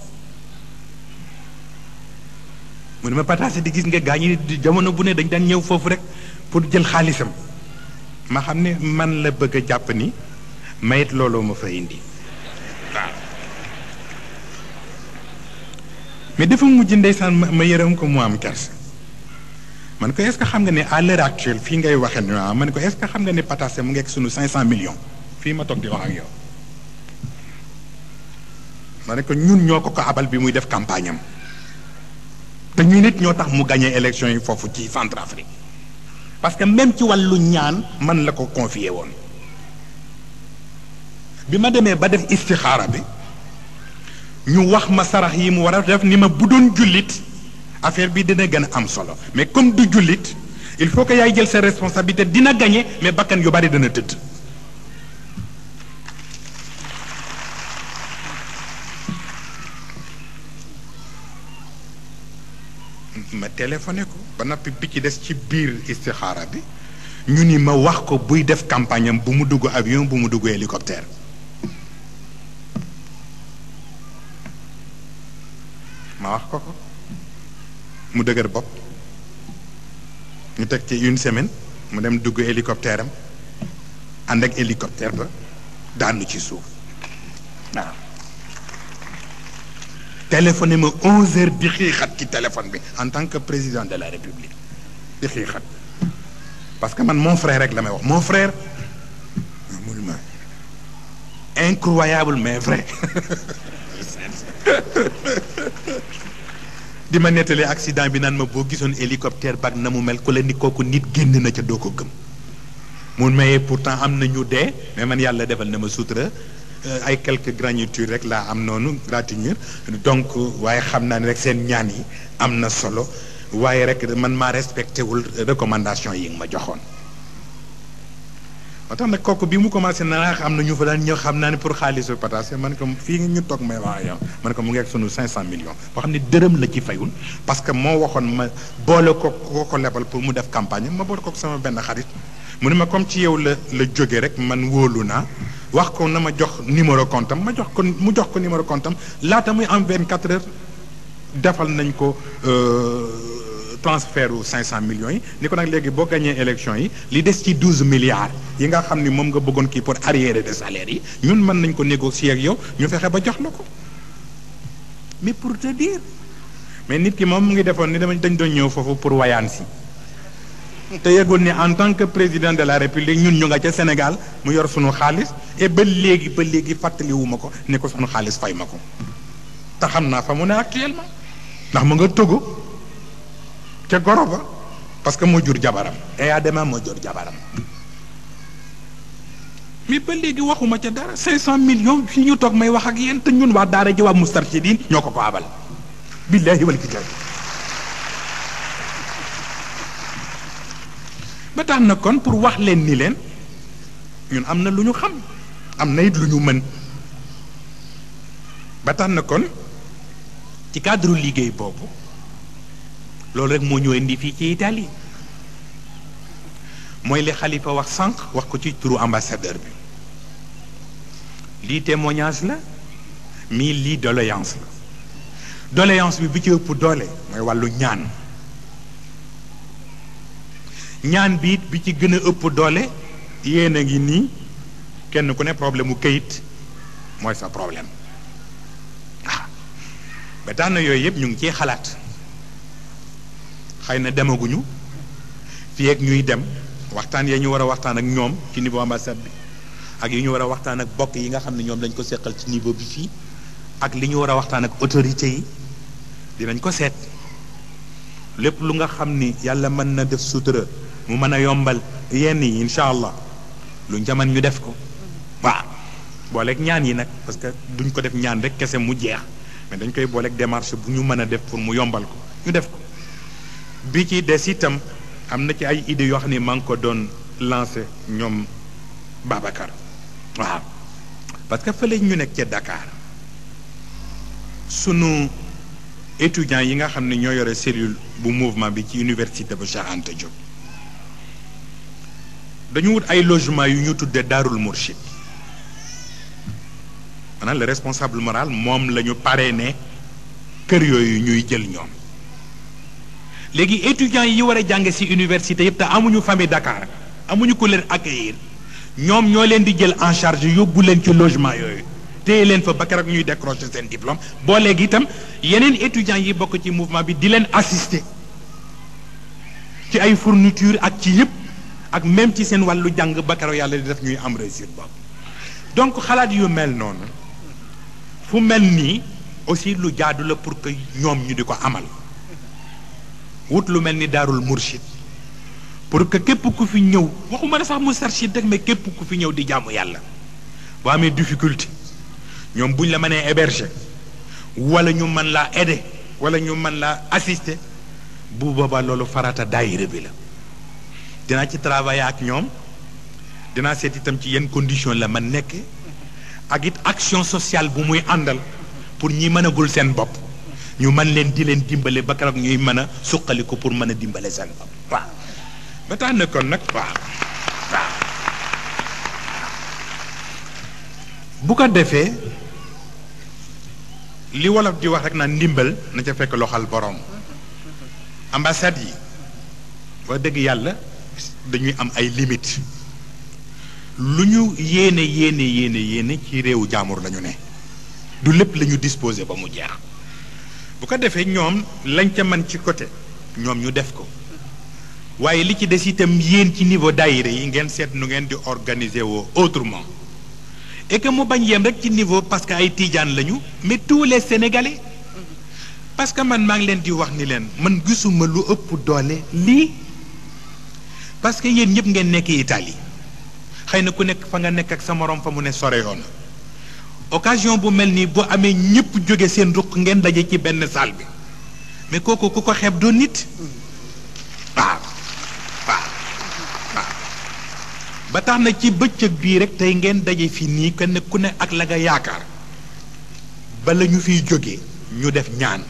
mu ne ma pataase di gis nga gaa ñi jamono bu ne dañ daan ñëw foofu rek pour jël xaalisam ma xam ne man la bëgg a jàpp ni mayit looloo ma fa indi waaw mais dafa mujj ndeysaan ma ma yërëm ko mu am kersa man ko est-ce que xam nga ne à l'heure actuelle fii ngay waxee ni waaw man ko est-ce que xam nga ne pataase mu ngeeg sunu 500 millions fii ma toog di wax ak yow ma ne ko ñun ñoo ko ko abal bi muy def campagne am te ñu nit ñoo tax mu gagné élection yi foofu ci Centrafrique parce que même ci wàllu ñaan man la ko confié woon bi ma demee ba def istixaara bi ñu wax ma sarax yi mu war a def ni ma bu doon jullit affaire bi dina gën a am solo mais comme du jullit il faut que yaay jël sa responsabilité dina gagné mais bakkan yu bari dana tëdd ma téléphoné ko ba noppi bi ci des ci biir istixaara bi ñu ni ma wax ko buy def campagne am bu mu dugg avion bu mu dugg hélicoptère ma wax ko ko mu dëgër bopp ñu teg ci une semaine mu dem dugg hélicoptère am ànd ak hélicoptère ba daanu ci suuf waaw téléphoné ma onze heures di xiixat ci téléphone bi en tant que président de la république di xiixat parce que man mon frère rek la may wax mon frère mu ma incroyable mais vrai di ma nettali accident bi naan ma boo gisoon hélicoptère bag na mu mel ku la ni kooku nit génn na ca doo ko gëm mun mayee pourtant am na ñu dee mais man yàlla defal na ma sutura ay quelques granitures rek laa am noonu gratinure donc waaye xam naa ne rek seen ñaan yi am na solo waaye rek man maa respecté wul recommandation yi nga ma joxoon moo tax nag kooku bi mu commencé na xam na ñu fa daan ñëw xam naa ne pour xaalisu pataas man ko fii nga ñu toog may wax yow man ko mu ngi ak sunu 500 millions boo xam ne dërëm la ci fayul parce que moo waxoon ma boole ko ko ko lebal pour mu def campagne ma boole ko sama benn xarit mu ne ma comme ci yow la la jóge rek man wóolu naa wax ko na ma jox numéro compte am ma jox ko mu jox ko numéro compte am laata muy am 24 heures defal nañ ko transfert u 500 millions yi ni ko nag léegi boo gagné élection yi li des ci 12 milliards yi nga xam ni moom nga bëggoon kii pour arriéré de salaire yi ñun mën nañ ko négocier ak yow ñu fexe ba jox la ko mais pour te dire mais nit ki moom mu ngi defoon ni dama dañ doon ñëw foofu pour wayaan si te yegul ni en tant que président de la république ñun ñu nga ca Sénégal mu yor sunu xaalis et ba léegi ba léegi fàttaliwuma ko ne ko sunu xaalis fay ma ko te xam naa fa mu ne actuellement ndax mu nga Togo ca goro ba parce que moo jur jabaram et adama moo jur jabaram mais ba léegi waxuma ca dara 500 millions fi ñu toog may wax ak yéen te ñun waa daara ji waa Moustarchidine ñoo ko ko abal billahi wal kitaab ba tax na kon pour wax leen ni leen ñun am na lu ñu xam am na it lu ñu mën ba tax na kon ci cadre liggéey boobu loolu rek moo ñu indi fii ci Italie mooy li xalifa wax sànq wax ko ci turu ambassadeur bi lii témoignage la mii lii doléance la doléance bi bi ci ëpp doole mooy wàllu ñaan ñaan bi it bi ci gën a ëpp doole yéen a ngi nii kenn ku ne problème mu kayit mooy sa problème ah ba tax na yooyu yëpp ñu ngi ciy xalaat xëy na demaguñu fii ak ñuy dem waxtaan ya ñu war a waxtaan ak ñoom ci niveau ambassade bi ak yi ñu war a waxtaan ak bokk yi nga xam ne ñoom dañ ko seqal ci niveau bi fii ak li ñu war a waxtaan ak autorité yi dinañ ko seet lépp lu nga xam ni yàlla mën na def sutura mu mën a yombal yenn yi incha allah luñ ca mën ñu def ko waaw booleeg ñaan yi nag parce que duñ ko def ñaan rek kese mu jeex mais dañ koy booleeg démarche bu ñu mën a def pour mu yombal ko ñu def ko bi ci des itam am na ci ay idées yoo xam ne maa ngi ko doon lancé ñoom Babacar waaw parce que fële ñu nekk ca Dakar sunu étudiants yi nga xam ne ñoo yore cellule bu mouvement bi ci université ba Cheikh Anta Diop dañu wut ay logement yu ñu tuddee Daarul Mourchid maanaam le responsable moral moom la ñu parrainé kër yooyu ñuy jël ñoom léegi étudiants yi war a jàng ci université yëpp te amuñu famille Dakar amuñu ku leen accueillir ñoom ñoo leen di jël en charge yóbbu leen ci logement yooyu téye leen fa ba keroog ñuy décrocher seen diplôme boo léegi itam yeneen étudiants yi bokk ci mouvement bi di leen assister ci ay fourniture ak ci yëpp ak même ci seen wàllu jàng ba keroog yàlla di def ñuy am réussite boobu donc xalaat yu mel noonu fu mel nii aussi lu jaadu la pour que ñoom ñu di ko amal wut lu mel ni daarul murshid pour que képp ku fi ñëw waxuma ne sax mustarshid rek mais képp ku fi ñëw di jaamu yàlla boo amee difficulté ñoom buñ la mënee héberger wala ñu mën laa aider wala ñu mën laa assister bu boobaa loolu farata daayira bi la dinaa ci travailler ak ñoom dinaa seet itam ci yenn condition la man nekk ak it action sociale bu muy àndal pour ñi mënagul seen bopp ñu mën leen di leen dimbale ba keroog ñuy mën a suqali ko pour mën a dimbale seen bopp waaw ba tax na kon nag waaw waaw bu ko defee li wolof di wax rek naan ndimbal na ca fekk loxal borom ambassade yi wax dëgg yàlla dañuy am ay limites lu ñu yéene yéene yéene yéene ci réewu jaamur lañu ne du lépp la ñu disposé ba mu jeex bu ko defee ñoom lañ ca man ci côté ñoom ñu def ko waaye li ci des itam yéen ci niveau daayira yi ngeen seet nu ngeen di organiser woo autrement et que mu bañ yem rek ci niveau parce que ay tiijaan lañu mais tous les sénégalais parce que man maa ngi leen di wax ni leen man gisuma lu ëpp doole lii parce que yéen ñëpp ngeen nekk Italie xëy na ku nekk fa nga nekk ak sa morom fa mu ne sore yoon occasion bu mel nii bu amee ñëpp jóge seen ruq ngeen daje ci benn salle bi mais kooku ku ko xeeb doon nit waaw waaw waaw ba tax na ci bëccëg bii rek tey ngeen daje fi nii kenn ku ne ak la nga yaakaar bala ñu fiy jógee ñu def ñaan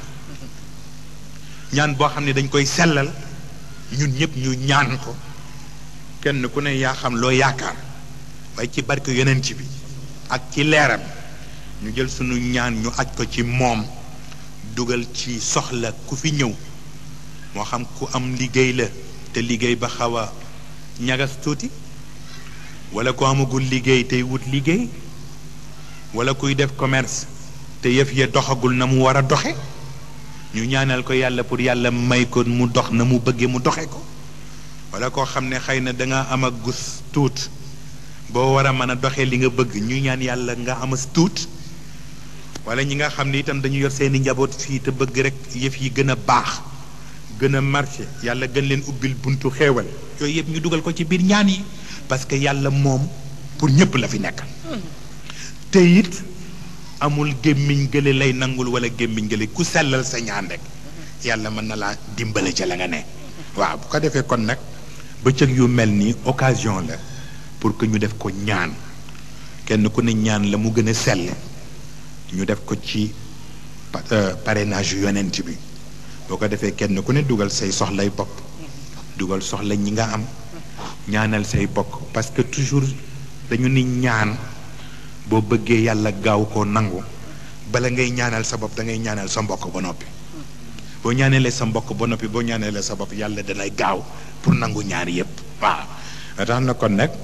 ñaan boo xam ne dañ koy sellal ñun ñëpp ñu ñaan ko kenn ku ne yaa xam loo yaakaar waaye ci barke yonent bi ak ci leeram ñu jël sunu ñaan ñu aj ko ci moom dugal ci soxla ku fi ñëw moo xam ku am liggéey la te liggéey ba xaw a ñagas tuuti wala ku amagul liggéey tey wut liggéey wala kuy def commerce te yëf ya doxagul na mu war a doxe ñu ñaanal ko yàlla pour yàlla may ko mu dox na mu bëggee mu doxe ko wala koo xam ne xëy na danga am ak gus tuut boo war a mën a doxee li nga bëgg ñu ñaan yàlla nga amas tuut wala ñi nga xam ne itam dañu yor seeni njaboot fii te bëgg rek yëf yi gën a baax gën a marché yàlla gën leen ubbil buntu xéewal yooyu yëpp ñu dugal ko ci biir ñaan yi parce que yàlla moom pour ñëpp la fi nekkal te it amul gémmiñ gële lay nangul wala gémmiñ gële ku sellal sa ñaan rek yàlla mën na laa dimbale ca la nga ne waaw bu ko defee kon nag bëccëg yu mel nii occasion la pour que ñu def ko ñaan kenn ku ne ñaan la mu gën a sell ñu def ko ci parrainage yonent bi boo ko defee kenn ku ne dugal say soxlay bopp dugal soxla ñi nga am ñaanal say bokk parce que toujours dañu ni ñaan boo bëggee yàlla gaaw koo nangu bala ngay ñaanal sa bopp da ngay ñaanal sa mbokk ba noppi boo ñaaneelee sa mbokk ba noppi boo ñaaneelee sa bopp yàlla danay gaaw pour nangu ñaar yépp waaw tax na kon nag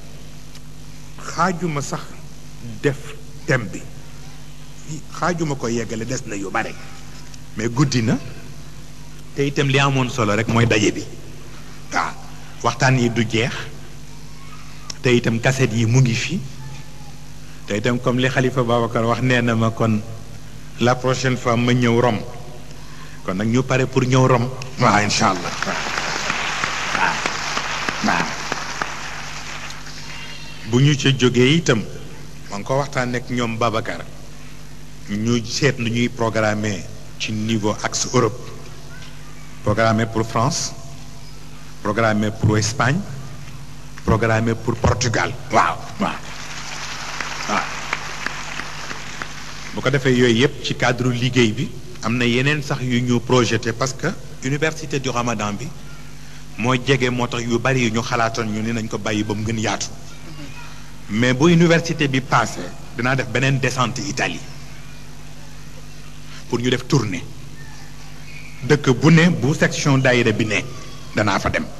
xaajuma sax def thème bi xaajuma ko yeggale des na yu bare mais guddi na te itam li amoon solo rek mooy daje bi waaw waxtaan yi du jeex te itam kaset yi mu ngi fi te itam comme li Xalifa Babacar wax nee na ma kon la prochaine fois ma ñëw Rome kon nag ñu pare pour ñëw Rome waaw incha allah waaw waaw bu ñu ca jógee itam ma ngi ko waxtaan ak ñoom Babacar ñu seet nu ñuy programmer ci niveau axe Europe programmer pour France programmer pour Espagne programmer pour Portugal waaw waaw waaw bu ko defee yooyu yëpp ci cadre liggéey bi am na yeneen sax yu ñu projeté parce que université du Ramadan bi moo jege moo tax yu bari yu ñu xalaatoon ñu ni nañ ko bàyyi ba mu gën yaatu mais bu université bi passé dinaa def beneen descente Italie pour ñu def tournée dëkk bu ne bu section daayira bi ne danaa fa dem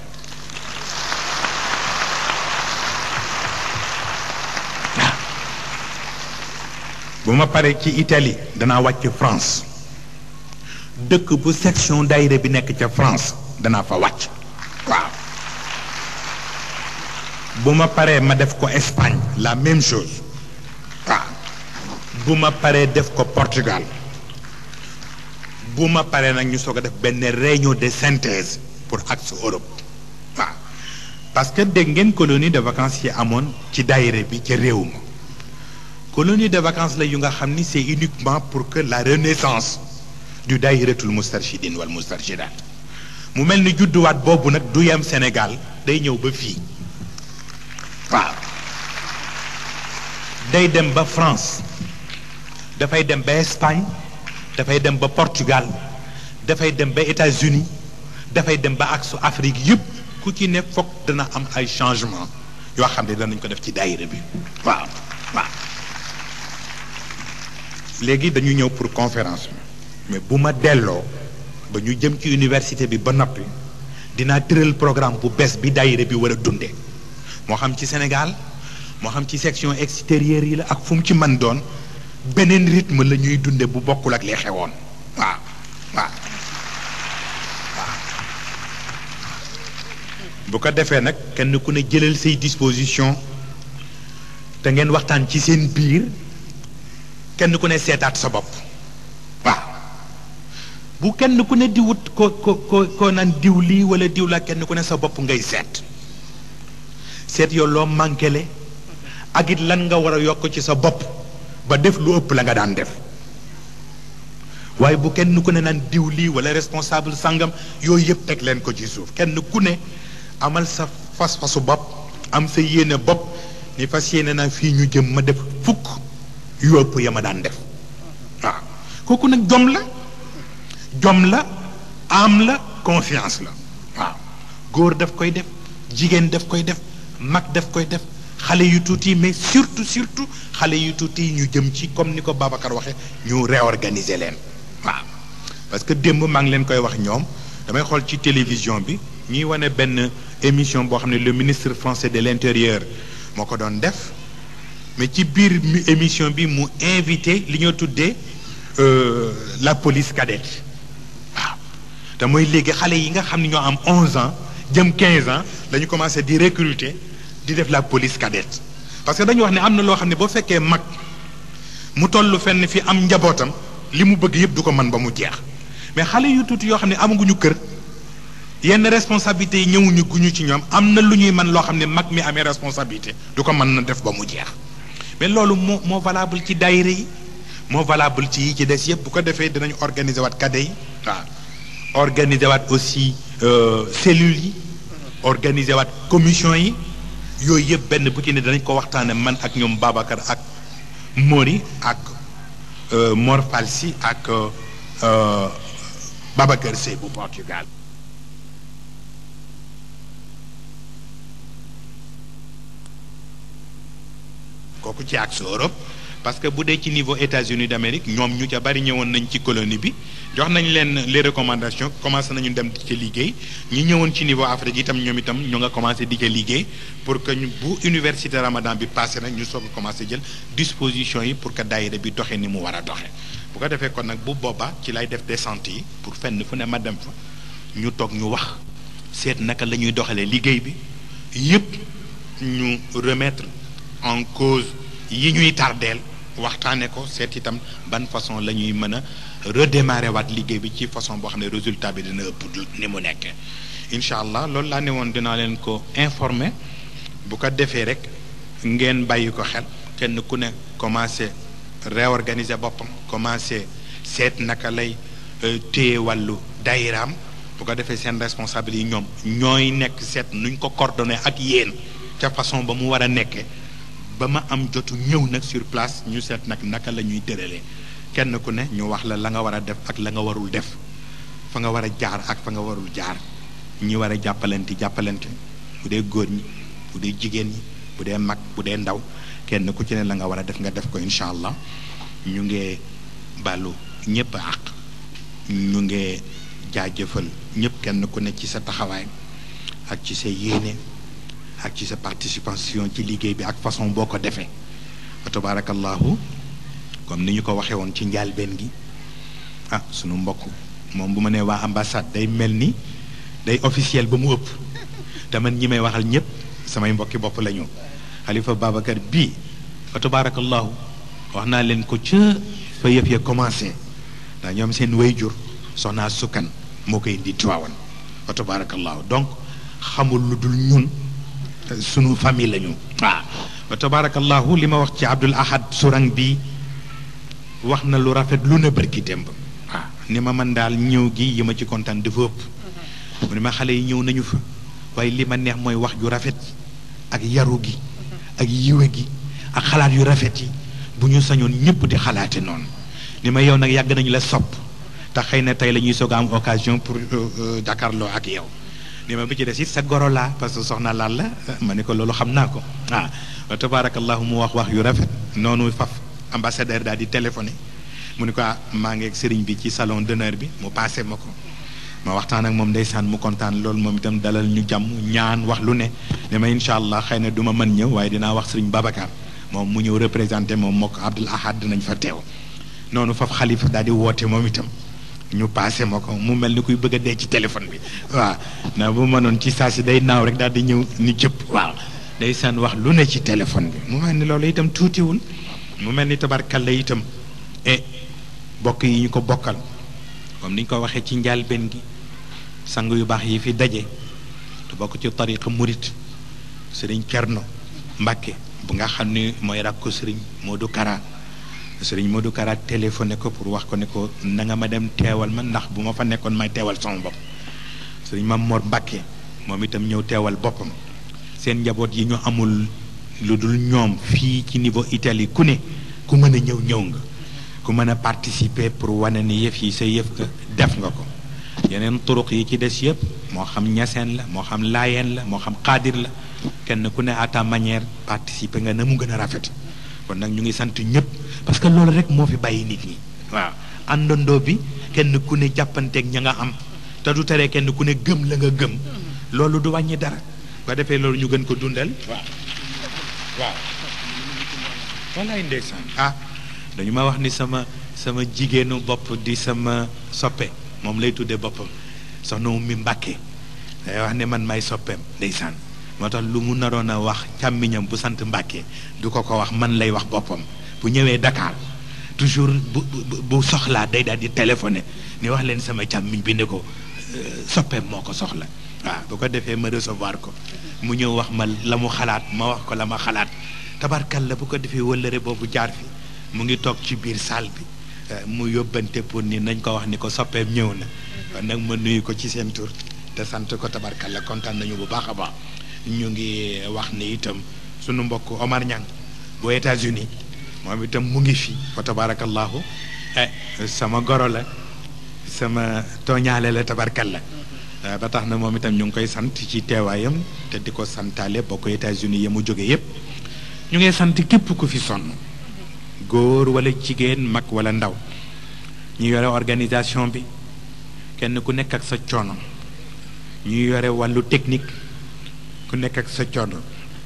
bu ma paree ci Italie danaa wàcc France dëkk bu section daayira bi nekk ca France danaa fa wàcc waaw bu ma paree ma def ko Espagne la même chose waaw bu ma paree def ko Portugal bu ma paree nag ñu soog a def benn réunion de synthèse pour axe Europe waaw parce que dégg ngeen colonie de vacances yi amoon ci daayira bi ca réew ma colonie de vacances la yu nga xam ni c'est uniquement pour que la renaissance du daayiratul mustarshidin wal mustarshidat mu mel ni judduwaat boobu nag du yem Sénégal day ñëw ba fii waaw day dem ba France dafay dem ba Espagne dafay dem ba Portugal dafay dem ba États-Unis dafay dem ba aksu Afrique yëpp ku ci ne foog dana am ay changement yoo xam ne danañ ko def ci daayira bi waaw waaw léegi dañu ñëw pour conférence bi mais bu ma delloo ba ñu jëm ci université bi ba noppi dinaa tëral programme bu bees bi daayira bi war a dunde moo xam ci Sénégal moo xam ci section extérieure yi la ak fu mu ci mën doon beneen rythme la ñuy dunde bu bokkul ak li xewoon waaw waaw waaw bu ko defee nag kenn ku ne jëlal say disposition te ngeen waxtaan ci seen biir kenn ku ne seetaat sa bopp waaw bu kenn ku ne di wut ko ko ko ko naan diw lii wala diw la kenn ku ne sa bopp ngay seet seet yow loo manquele ak it lan nga war a yokk ci sa bopp ba def lu ëpp la nga daan def waaye bu kenn ku ne naan diw lii wala responsable sangam yooyu yëpp teg leen ko ci suuf kenn ku ne amal sa fas-fasu bopp am sa yéene bopp ni fas yéene naa fii ñu jëm ma def fukk yu ëpp ya ma daan def waaw kooku nag jom la jom la am la confiance la waaw góor daf koy def jigéen daf koy def mag daf koy def xale yu tuuti mais surtout surtout xale yu tuuti ñu jëm ci comme ni ko Babacar waxee ñu réorganiser leen waaw parce que démb maa ngi leen koy wax ñoom damay xool ci télévision bi ñuy wane benn émission boo xam ne le ministre français de l'intérieur moo ko doon def mais ci biir émission bi mu invité li ñoo tuddee la police cadette waaw te mooy léegi xale yi nga xam ne ñoo am 11 ans jëm 15 ans dañu commencé di recruter di def la police cadette parce que dañu wax ne am na loo xam ne boo fekkee mag mu toll fenn fi am njabootam li mu bëgg yëpp du ko mën ba mu jeex mais xale yu tuuti yoo xam ne amaguñu kër yenn responsabilités yi ñëwuñu guñu ci ñoom am na lu ñuy mën loo xam ne mag mi amee responsabilité du ko mën na def ba mu jeex mais loolu moo moo valable ci daayira yi moo valable ci yi ci des yëpp bu ko defee dinañu organiser waat cadre yi waaw organiser waat aussi cellules yi organiser waat commission yi yooyu yëpp benn bu ci ne danañ ko waxtaane man ak ñoom Babacar ak Mori ak Mor Falsi ak Babacar Sey bu Portugal kooku ci ak Europe parce que bu dee ci niveau États-Unis d'Amérique ñoom ñu ca bari ñëwoon nañ ci colonie bi jox nañ leen les recommandations commencé nañu dem di ca liggéey ñi ñëwoon ci niveau Afrique itam ñoom itam ñu nga commencé di ca liggéey pour que ñu bu université Ramadan bi passé nag ñu soog a commencé jël disposition yi pour que daayira bi doxee ni mu war a doxee bu ko defee kon nag bu boobaa ci lay def descente yi pour fenn fu ne ma dem fa ñu toog ñu wax seet naka la ñuy doxalee liggéey bi yépp ñu remettre en cause yi ñuy tardeel waxtaane ko seet itam ban façon la ñuy mën a redémarrer waat liggéey bi ci façon boo xam ne résultat bi dina ëpp ni mu nekkee incha allah loolu laa ne woon dinaa leen ko informer bu ko defee rek ngeen bàyyi ko xel kenn ku ne commencé réorganiser boppam commencé seet naka lay téye wàllu dayiraam bu ko defee seen responsable yi ñoom ñooy nekk seet nuñ ko coordonné ak yéen ca façon ba mu war a nekkee ba ma am jotu ñëw nag sur place ñu seet nag naka la ñuy tëralee kenn ku ne ñu wax la la nga war a def ak la nga warul def fa nga war a jaar ak fa nga warul jaar ñi war a jàppalante jàppalante bu dee góor ñi bu dee jigéen ñi bu dee mag bu dee ndaw kenn ku ci ne la nga war a def nga def ko incha allah ñu ngi bàllu ñëpp àq ñu ngi jaajëfal ñëpp kenn ku ne ci sa taxawaay ak ci sa yéene ak ci sa participation ci liggéey bi ak façon boo ko defee wa tabarakallahu comme ni ñu ko waxee woon ci njaalbeen gi ah sunu mbokk moom bu ma nee waa ambassade day mel ni day officiel ba mu ëpp te man ñi may waxal ñëpp samay mbokki bopp la ñu xalifa Babacar bii fa tabarakallahu wax naa leen ko ca fa yëf ya commencé ndax ñoom seen wayjur soxnaa sukkan moo koy indi Tiwaawan fa tabarakallahu donc xamul lu dul ñun sunu famille la ñu waaw wa tabarakallahu li ma wax ci Abdul Ahad Sourang bi wax na lu rafet lu ne bërki démb waaw ni ma man daal ñëw gi yi ma ci kontaan dafa ëpp mu ne ma xale yi ñëw nañu fa waaye li ma neex mooy wax ju rafet ak yaru gi ak yiwe gi ak xalaat yu rafet yi bu ñu sañoon ñëpp di xalaate noonu ni ma yow nag yàgg nañu la sopp te xëy na tey la ñuy soog a am occasion pour jàkkaarloo ak yow ni ma bi ci des it sa goro laa parce que soxna laal la ma ne ko loolu xam naa ko ah wa tabaarakallahu mu wax wax yu rafet noonu faf ambassadeur daal di téléphoné mu ne ko ah maa ngi ak sëriñ bi ci salon d'honneur bi mu passé ma ko ma waxtaan ak moom ndeysaan mu kontaan loolu moom itam dalal ñu jàmm ñaan wax lu ne ne ma incha allah xëy na du ma mën ñëw waaye dinaa wax sëriñ Babacar moom mu ñëw représenté moom moo ko Abdul Ahad dinañ fa teew noonu faf xalifa daal di woote moom itam ñu passé ma ko mu mel ni kuy bëgg a dee ci téléphone bi waaw na bu mënoon ci saa si day naaw rek daal di ñëw ni jëpp waaw day saan wax lu ne ci téléphone bi mu mel ni loolu itam tuutiwul mu mel ni tabarkalla itam e bokk yi ñu ko bokkal comme ni ñu ko waxee ci njaalbeen gi sang yu baax yi fi daje te bokk ci tariqa murit sëriñ Cerno Mbàkke bu nga xam ni mooy rakku sëriñ Modou Kara sëriñ Modou Kara téléphoné ko pour wax ko ne ko na nga ma dem teewal ma ndax bu ma fa nekkoon may teewal sama bopp sëriñ Mam Mor Mbàkke moom itam ñëw teewal boppam seen njaboot yi ñu amul lu dul ñoom fii ci niveau Italie ku ne ku mën a ñëw ñëw nga ku mën a participer pour wane ni yëf yi sa yëf nga def nga ko yeneen turuq yi ci des yëpp moo xam ñaseen la moo xam laayeen la moo xam xaadir la kenn ku ne à ta manière participer nga na mu gën a rafet kon nag ñu ngi sant ñëpp parce que loolu rek moo fi bàyyi nit ñi waaw àndandoo bi kenn ku ne jàppanteeg ña nga am te du tere kenn ku ne gëm la nga gëm loolu du wàññi dara ba defee loolu ñu gën ko dundal waaw waaw wallaay ndeysaan ah dañu ma wax ni sama sama jigéenu bopp di sama soppe moom lay tuddee boppam soxna mu mi mbàkke day wax ne man may soppeem ndeysaan moo tax lu mu naroon a wax càmmiñam bu sant mbàkke du ko ko wax man lay wax boppam bu ñëwee Dakar toujours bu bu soxlaa day daal di téléphoné ni wax leen sama càmmiñ bi ne ko soppeem moo ko soxla waaw bu ko defee ma recevoir ko mu ñëw wax ma la mu xalaat ma wax ko la ma xalaat tabarkal la bu ko defee wëllëre boobu jaar fi mu ngi toog ci biir salle bi mu yóbbante pour ni nañ ko wax ni ko soppeem ñëw na kon nag ma nuyu ko ci seen tur te sant ko tabarkal la kontaan nañu bu baax a baax ñu ngi wax ni itam sunu mbokk Omar Niang bu États-Unis moom itam mu ngi fi fa tabarakallahu eh sama goro la sama tooñaale la tabarkal la ba tax na moom itam ñu ngi koy sant ci teewaayam te di ko santaale bokk États-Unis ya mu jóge yépp ñu ngi sant képp ku fi sonn góor wala jigéen mag wala ndaw ñu yore organisation bi kenn ku nekk ak sa coono ñu yore wàllu technique ku nekk ak sa coono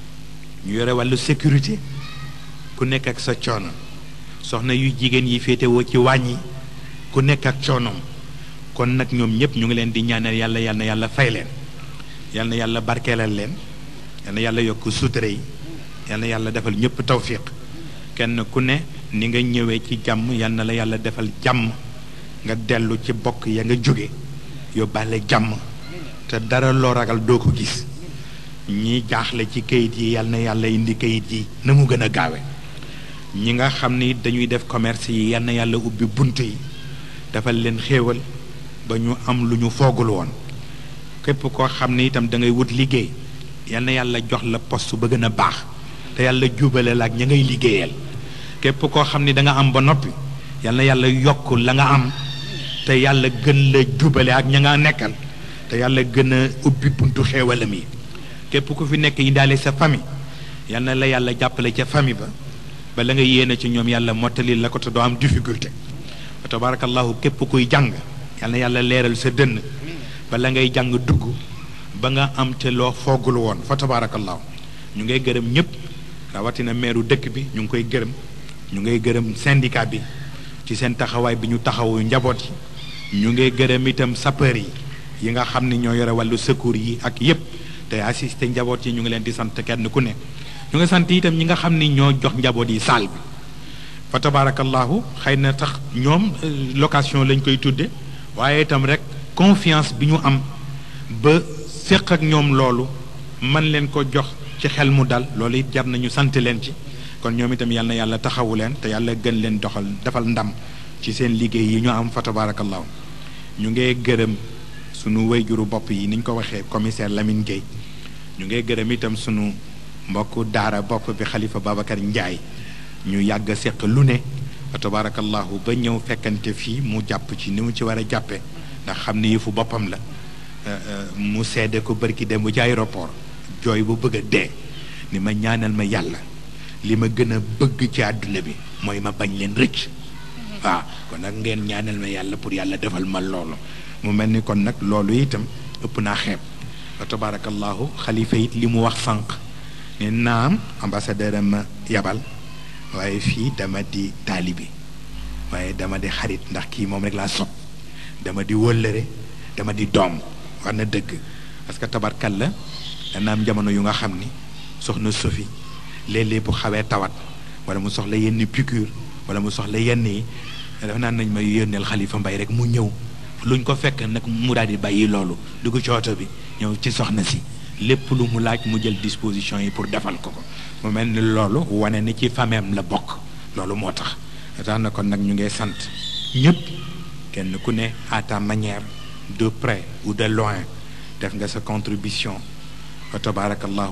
ñu yore wàllu sécurité ku nekk ak sa coono soxna yu jigéen yi féetewoo ci wàññi ku nekk ak coonoom kon nag ñoom ñëpp ñu ngi leen di ñaanal yàlla yal na yàlla fay leen yal na yàlla barkeelal leen yal na yàlla yokk sutura yi yal na yàlla defal ñëpp tawfiq kenn ku ne ni nga ñëwee ci jàmm yal na la yàlla defal jàmm nga dellu ci bokk ya nga jóge yóbbaale jàmm te dara loo ragal doo ko gis ñi jaaxle ci kayit yi yal na yàlla indi kayit yi na mu gën a gaawe ñi nga xam ni dañuy def commerce yi yal na yàlla ubbi bunt yi defal leen xéewal ba ñu am lu ñu foogul woon képp koo xam ne itam da ngay wut liggéey yal na yàlla jox la poste ba gën a baax te yàlla jubale la ak ña ngay liggéeyal képp koo xam ni da nga am ba noppi yal na yàlla yokk la nga am te yàlla gën la jubale ak ña nga nekkal te yàlla gën a ubbi buntu xéewalam yi képp ku fi nekk indaale sa famille yal na la yàlla jàppale ca famille ba ba la nga yéene ci ñoom yàlla mottali la ko te doo am difficulté wa tabarakallahu képp kuy jàng yal na yàlla leeral sa dënn ba la ngay jàng dugg ba nga am te loo foogul woon fa tabarakallahu ñu ngay gërëm ñëpp rawatina meeru dëkk bi ñu ngi koy gërëm ñu ngay gërëm syndicat bi ci seen taxawaay bi ñu taxawu njaboot yi ñu ngay gërëm itam sapeur yi yi nga xam ni ñoo yore wàllu secours yi ak yépp te assisté njaboot yi ñu ngi leen di sant kenn ku ne ñu ngi sant itam ñi nga xam ni ñoo jox njaboot yi saal bi fa tabarakallahu xëy na tax ñoom location lañ koy tudde waaye itam rek confiance bi ñu am ba séq ak ñoom loolu man leen ko jox ci xel mu dal loolu it jar nañu sant leen ci kon ñoom itam yal na yàlla taxawu leen te yàlla gën leen doxal defal ndam ci seen liggéey yi ñu am fa tabarakallahu ñu ngee gërëm sunu wayjuru bopp yi ni ñu ko waxee commissaire Lamine Gueye ñu ngee gërëm itam sunu mbokku daara bopp bi xalifa Babacar Ndiaye ñu yàgg seq lu ne fa tabarakallahu ba ñëw fekkante fii mu jàpp ci ni mu ci war a jàppe ndax xam ni yëfu boppam la mu seede ko bërki dem bu ci aéroport jooy bu bëgg a dee ni ma ñaanal ma yàlla li ma gën a bëgg ci àdduna bi mooy ma bañ leen rëcc waaw kon nag ngeen ñaanal ma yàlla pour yàlla defal ma loolu mu mel ni kon nag loolu itam ëpp naa xeeb wa tabarakallahu xalifa it li mu wax sànq ne naam ambassadeur am ma yabal waaye fii dama di taalibi waaye dama di xarit ndax kii moom rek laa sopp dama di wëllëre dama di doom war na dëgg parce que tabarkal la dana am jamono yu nga xam ni soxna Sophie léeg-léeg bu xawee tawat wala mu soxla yenn piqûre wala mu soxla yenn yi dafa naan nañ ma yónneel xalifa mbay rek mu ñëw luñ ko fekk nag mu daal di bàyyi loolu dugg ci oto bi ñëw ci soxna si lépp lu mu laaj mu jël disposition yi pour defal ko ko mu mel ni loolu wane ni ci fameem la bokk loolu moo tax tax na kon nag ñu ngay sant ñëpp kenn ku ne à ta manière de près ou de loin def nga sa contribution wa tabarakallahu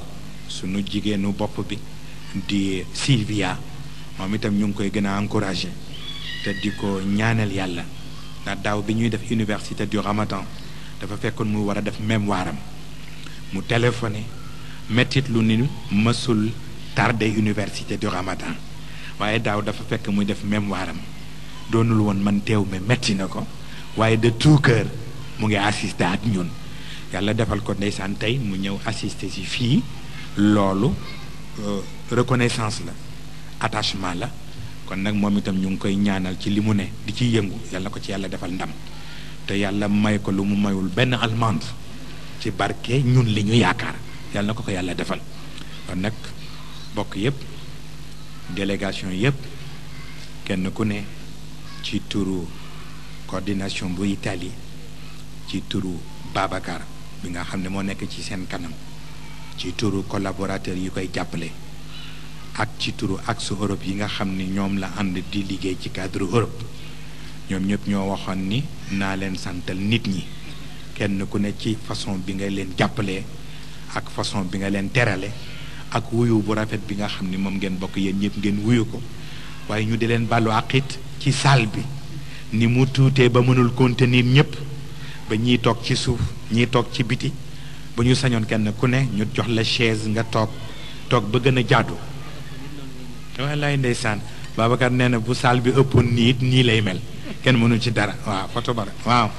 sunu jigéenu bopp bi di Sylvia moom itam ñu ngi koy gën a encouragé te di ko ñaanal yàlla ndax daaw bi ñuy def université du Ramadan dafa fekkoon mu war a def mémoire am mu téléphoné mettit lu ni mësul tardé université du Ramadan waaye daaw dafa fekk muy def mémoire am doonul woon man teew mais metti na ko waaye de tout cœur mu ngi assisté ak ñun yàlla defal ko ndeysaan tey mu ñëw assisté si fii loolu reconnaissance la attachement la kon nag moom itam ñu ngi koy ñaanal ci li mu ne di ci yëngu yàlla ko ci yàlla defal ndam te yàlla may ko lu mu mayul benn allemande ci barke ñun li ñu yaakaar yàlla na ko ko yàlla defal kon nag bokk yépp délégation yépp kenn ku ne ci turu coordination bu Italie ci turu Babacar bi nga xam ne moo nekk ci seen kanam ci turu collaborateurs yi koy jàppale ak ci turu axe Europe yi nga xam ni ñoom la ànd di liggéey ci cadre Europe ñoom ñëpp ñoo waxoon ni naa leen santal nit ñi kenn ku ne ci façon bi nga leen jàppalee ak façon bi nga leen terale ak wuyu bu rafet bi nga xam ni moom ngeen bokk yéen ñëpp ngeen wuyu ko waaye ñu di leen bàllu àqit ci salle bi ni mu tuutee ba mënul contenir ñëpp ba ñiy toog ci suuf ñiy toog ci biti bu ñu sañoon kenn ku ne ñu jox la chaise nga toog toog ba gën a jaadu wallaay ndeysaan Babacar nee na bu salle bi ëppoon nii it nii lay mel kenn mënul ci dara waaw foto bara waaw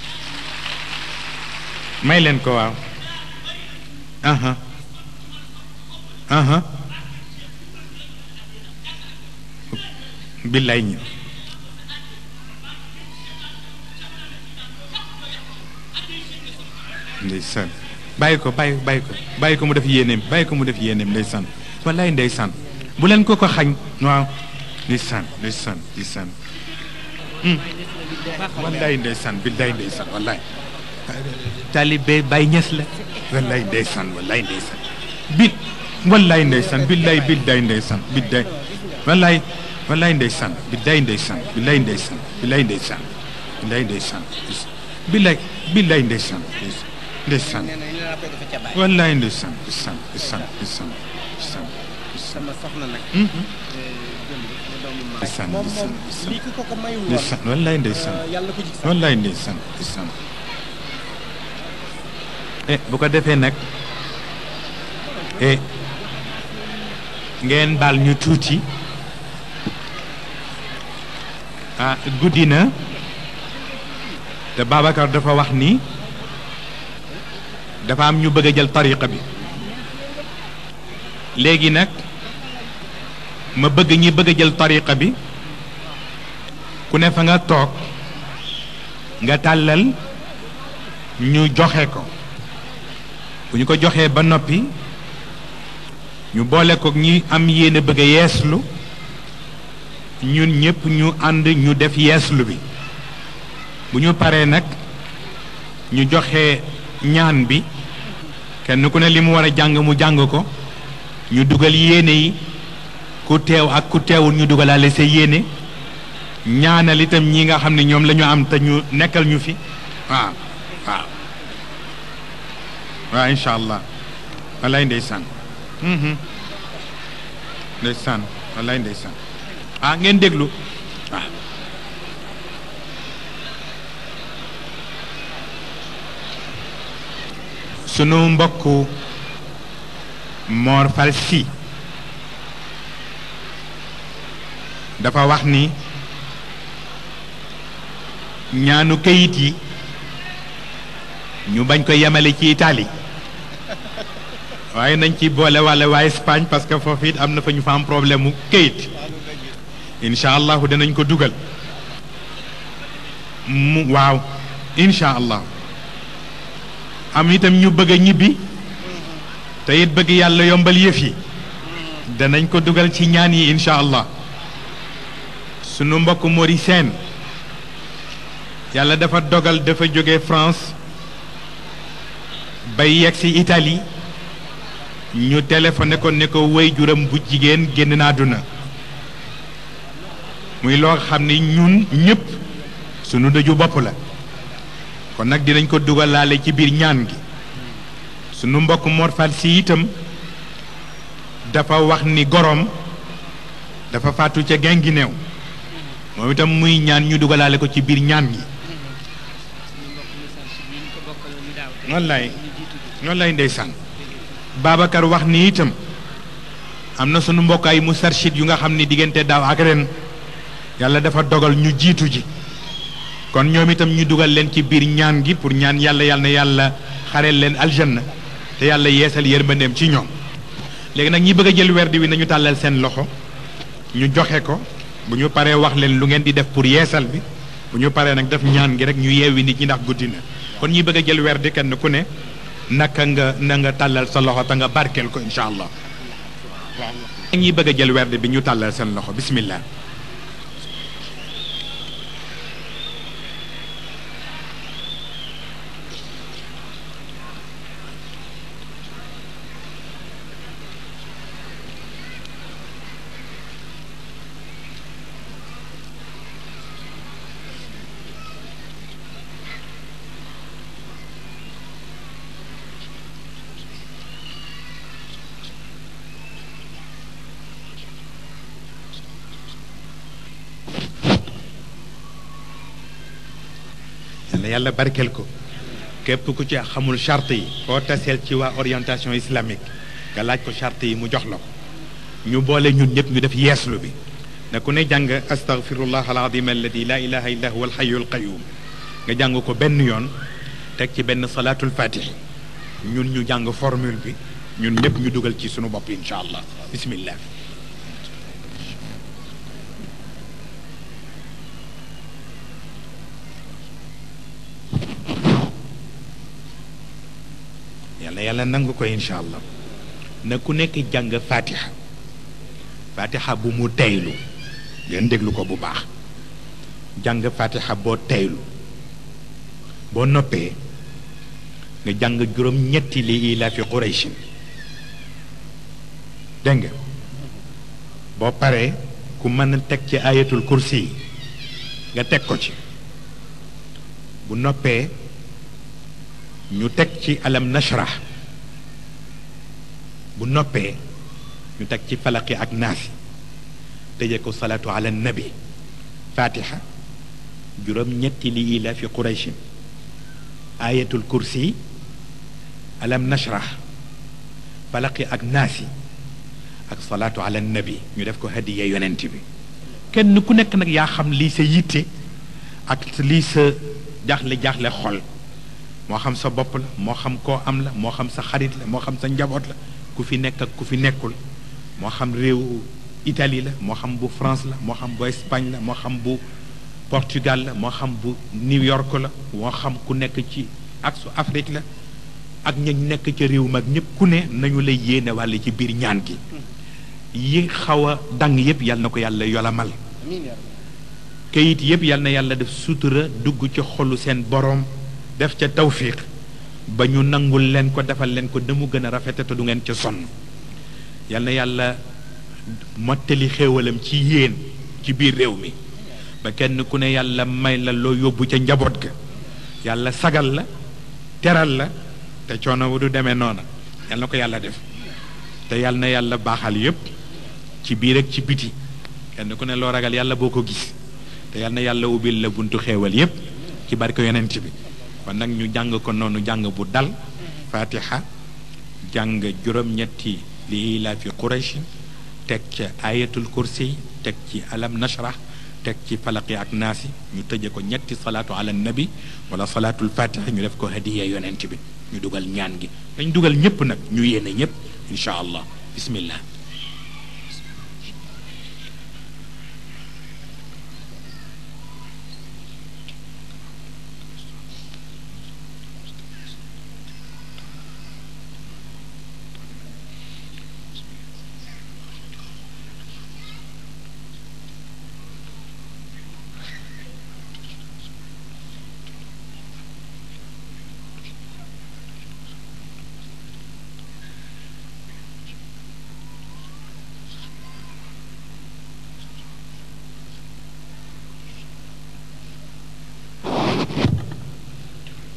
may leen ko waaw aha aha billaay ñi ndeysaan bàyyi ko bàyyi bàyyi ko bàyyi ko mu def yéeneem bàyyi ko mu def yéeneem ndeysaan wallaay ndeysaan bu leen ko ko xañ waaw ndeysaan ndeysaan ndeysaan wallaay ndeysaan billaay ndeysaan wallaay taalibe Baay Ñas la wallaay ndeysaan wallaay ndeysaan bi wallaay ndeysaan billaay billaay ndeysaan billaay wallaay wallaay ndeysaan billaay ndeysaan billaay ndeysaan billaay ndeysaan billaay ndeysaan billaay billaay ndeysaan ndeysaan wallaay ndeysaan ndeysaan ndeysaan ndeysaan ndeysaan sama soxna nag. ndeysaan moom moom ndeysaan lii ku ko ko mayul woon. ndeysaan wallaay ndeysaan yàlla ko jig sax. wallaay ndeysaan ndeysaan eh bu ko defee nag eh ngeen baal ñu tuuti ah guddi na te Babacar dafa wax ni dafa am ñu bëgg a jël tariqa bi léegi nag ma bëgg ñi bëgg a jël tariqa bi ku ne fa nga toog nga tàllal ñu joxe ko bu ñu ko joxee ba noppi ñu boole ko ñi am yéene bëgg a yeeslu ñun ñëpp ñu ànd ñu def yeeslu bi bu ñu paree nag ñu joxe ñaan bi kenn ku ne li mu war a jàng mu jàng ko ñu dugal yéene yi ku teew ak ku teewul ñu dugalaale sa yéene ñaanal itam ñi nga xam ne ñoom la ñu am te ñu nekkal ñu fi waaw waaw waaw incha allah wallaay ndeysaan mhm ndeysaan wallaay ndeysaan ah ngeen déglu waaw sunu mbokku Mor Fall Sy dafa wax ni ñaanu kayit yi ñu bañ ko yemale ci Italie waaye nañ ci boole walla waa Espagne parce que foofu it am na fa ñu fa am problème mu kayit incha allahu danañ ko dugal mu waaw incha allah am itam ñu bëgg a ñibbi te it bëgg yàlla yombal yëf yi danañ ko dugal ci ñaan yi incha allah sunu mbokk Mori Sène yàlla dafa dogal dafa jóge France bay yegg si Italie ñu téléphoné ko ne ko way juram bu jigéen génn na àdduna muy loo xam ni ñun ñëpp sunu dëju bopp la kon nag dinañ ko dugalaale ci biir ñaan gi sunu mbokk Mor Fall si itam dafa wax ni gorom dafa faatu ca Guinguinéo moom itam muy ñaan ñu dugalaale ko ci biir ñaan gi noonu lay noonu lay ndeysaan Babacar wax ni itam am na sunu mbokk ay mustarshid yu nga xam ni diggante daaw ak ren yàlla dafa dogal ñu jiitu ji kon ñoom itam ñu dugal leen ci biir ñaan gi pour ñaan yàlla yàlla na yàlla xareel leen aljanna te yàlla yeesal yërmandeem ci ñoom léegi nag ñi bëgg a jël werdi wi nañu tàllal seen loxo ñu joxe ko bu ñu paree wax leen lu ngeen di def pour yeesal bi bu ñu paree nag def ñaan gi rek ñu yeewi nit ñi ndax guddi na kon ñi bëgg a jël werdi kenn ku ne naka nga na nga tàllal sa loxo te nga barkeel ko incha allah waaw ñi bëgg a jël werdi bi ñu tàllal seen loxo bismillah yàlla yàlla barkeel ko képp ku ci xamul charte yi foo taseel ci waa orientation islamique nga laaj ko charte yi mu jox la ko ñu boole ñun ñëpp ñu def yeeslu bi ne ku ne jàng astaghfirullah alazim alladi la ilaha illa huwa alxayu alqayum nga jàng ko benn yoon teg ci benn salaatul fatih ñun ñu jàng formule bi ñun ñëpp ñu dugal ci sunu bopp incha allah bismillah yàlla yàlla nangu ko incha allah na ku nekk jàng fatiha fatiha bu mu teylu ngeen déglu ko bu baax jàng fatiha boo teylu boo noppee nga jàng juróom ñetti li ila fi qurayshin dégg nga boo paree ku mën a teg ci ayatul kursi yi nga teg ko ci bu noppee ñu teg ci alam nashrah bu noppee ñu teg ci falaqi ak naasi tëje ko salaatu ala nabi fatiha juróom ñetti li ila fi qurayshin ayatul kursi alam nashrah falaqi ak naasi ak salaatu ala nabi ñu def ko hadiya yonent bi kenn ku nekk nag yaa xam lii sa yitte ak lii sa jaaxle jaaxle xol moo xam sa bopp la moo xam koo am la moo xam sa xarit la moo xam sa njaboot la ku fi nekk ak ku fi nekkul moo xam réew Italie la moo xam bu France la moo xam bu Espagne la moo xam bu Portugal la moo xam bu New York la moo xam ku nekk ci ak su Afrique la ak ña nekk ca réew mag ñëpp ku ne nañu lay yéene wàll ci biir ñaan gi yi xaw a dang yëpp yal na ko yàlla yolamal kayit yëpp yal na yàlla def sutura dugg ci xolu seen boroom def ca tawfiq ba ñu nangul leen ko defal leen ko mu gën a rafete te du ngeen ca sonn yal na yàlla mottali xéewalam ci yéen ci biir réew mi ba kenn ku ne yàlla may la loo yóbbu ca njaboot ga yàlla sagal la teral la te coono wu du demee noona yal na ko yàlla def te yal na yàlla baaxal yépp ci biir ak ci biti kenn ku ne loo ragal yàlla boo ko gis te yal na yàlla ubbil la buntu xéewal yépp ci barke yonent bi kon nag ñu jàng ko noonu jàng bu dal fatiha jàng juróom-ñetti li ilaa fi quraysh teg ca ayatul kursi teg ci alam nashrah teg ci falaqi ak naasi ñu tëje ko ñetti salaatu ala nabi wala salaatul fatiha ñu def ko hadiya yonent bi ñu dugal ñaan gi dañ dugal ñëpp nag ñu yéene ñëpp incha allah bismillah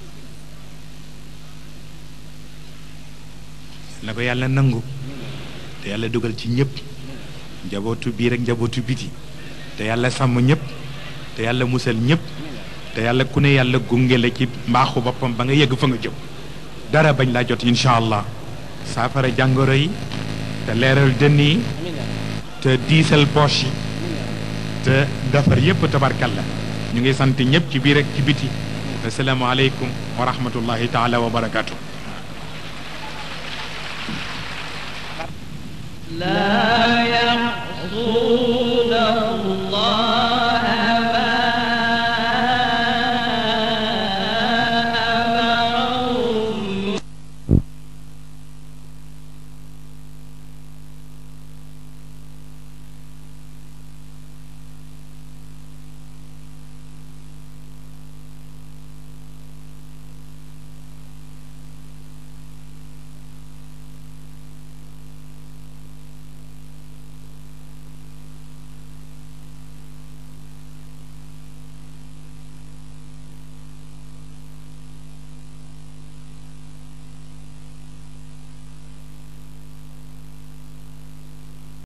na ko yàlla nangu te yàlla dugal ci ñëpp njabootu biir ak njabootu biti te yàlla sàmm ñëpp te yàlla musal ñëpp te yàlla ku ne yàlla gunge la ci mbaaxu boppam ba nga yegg fa nga jëm dara bañ laa jot incha allah saafara jàngoro yi te leeral dënn yi te diisal poche yi te defar yëpp tabarkalla ñu ngi sant ñëpp ci biir ak ci biti asalaamaaleykum wa rahmatullahi taala wa barakaatu. لا يحصون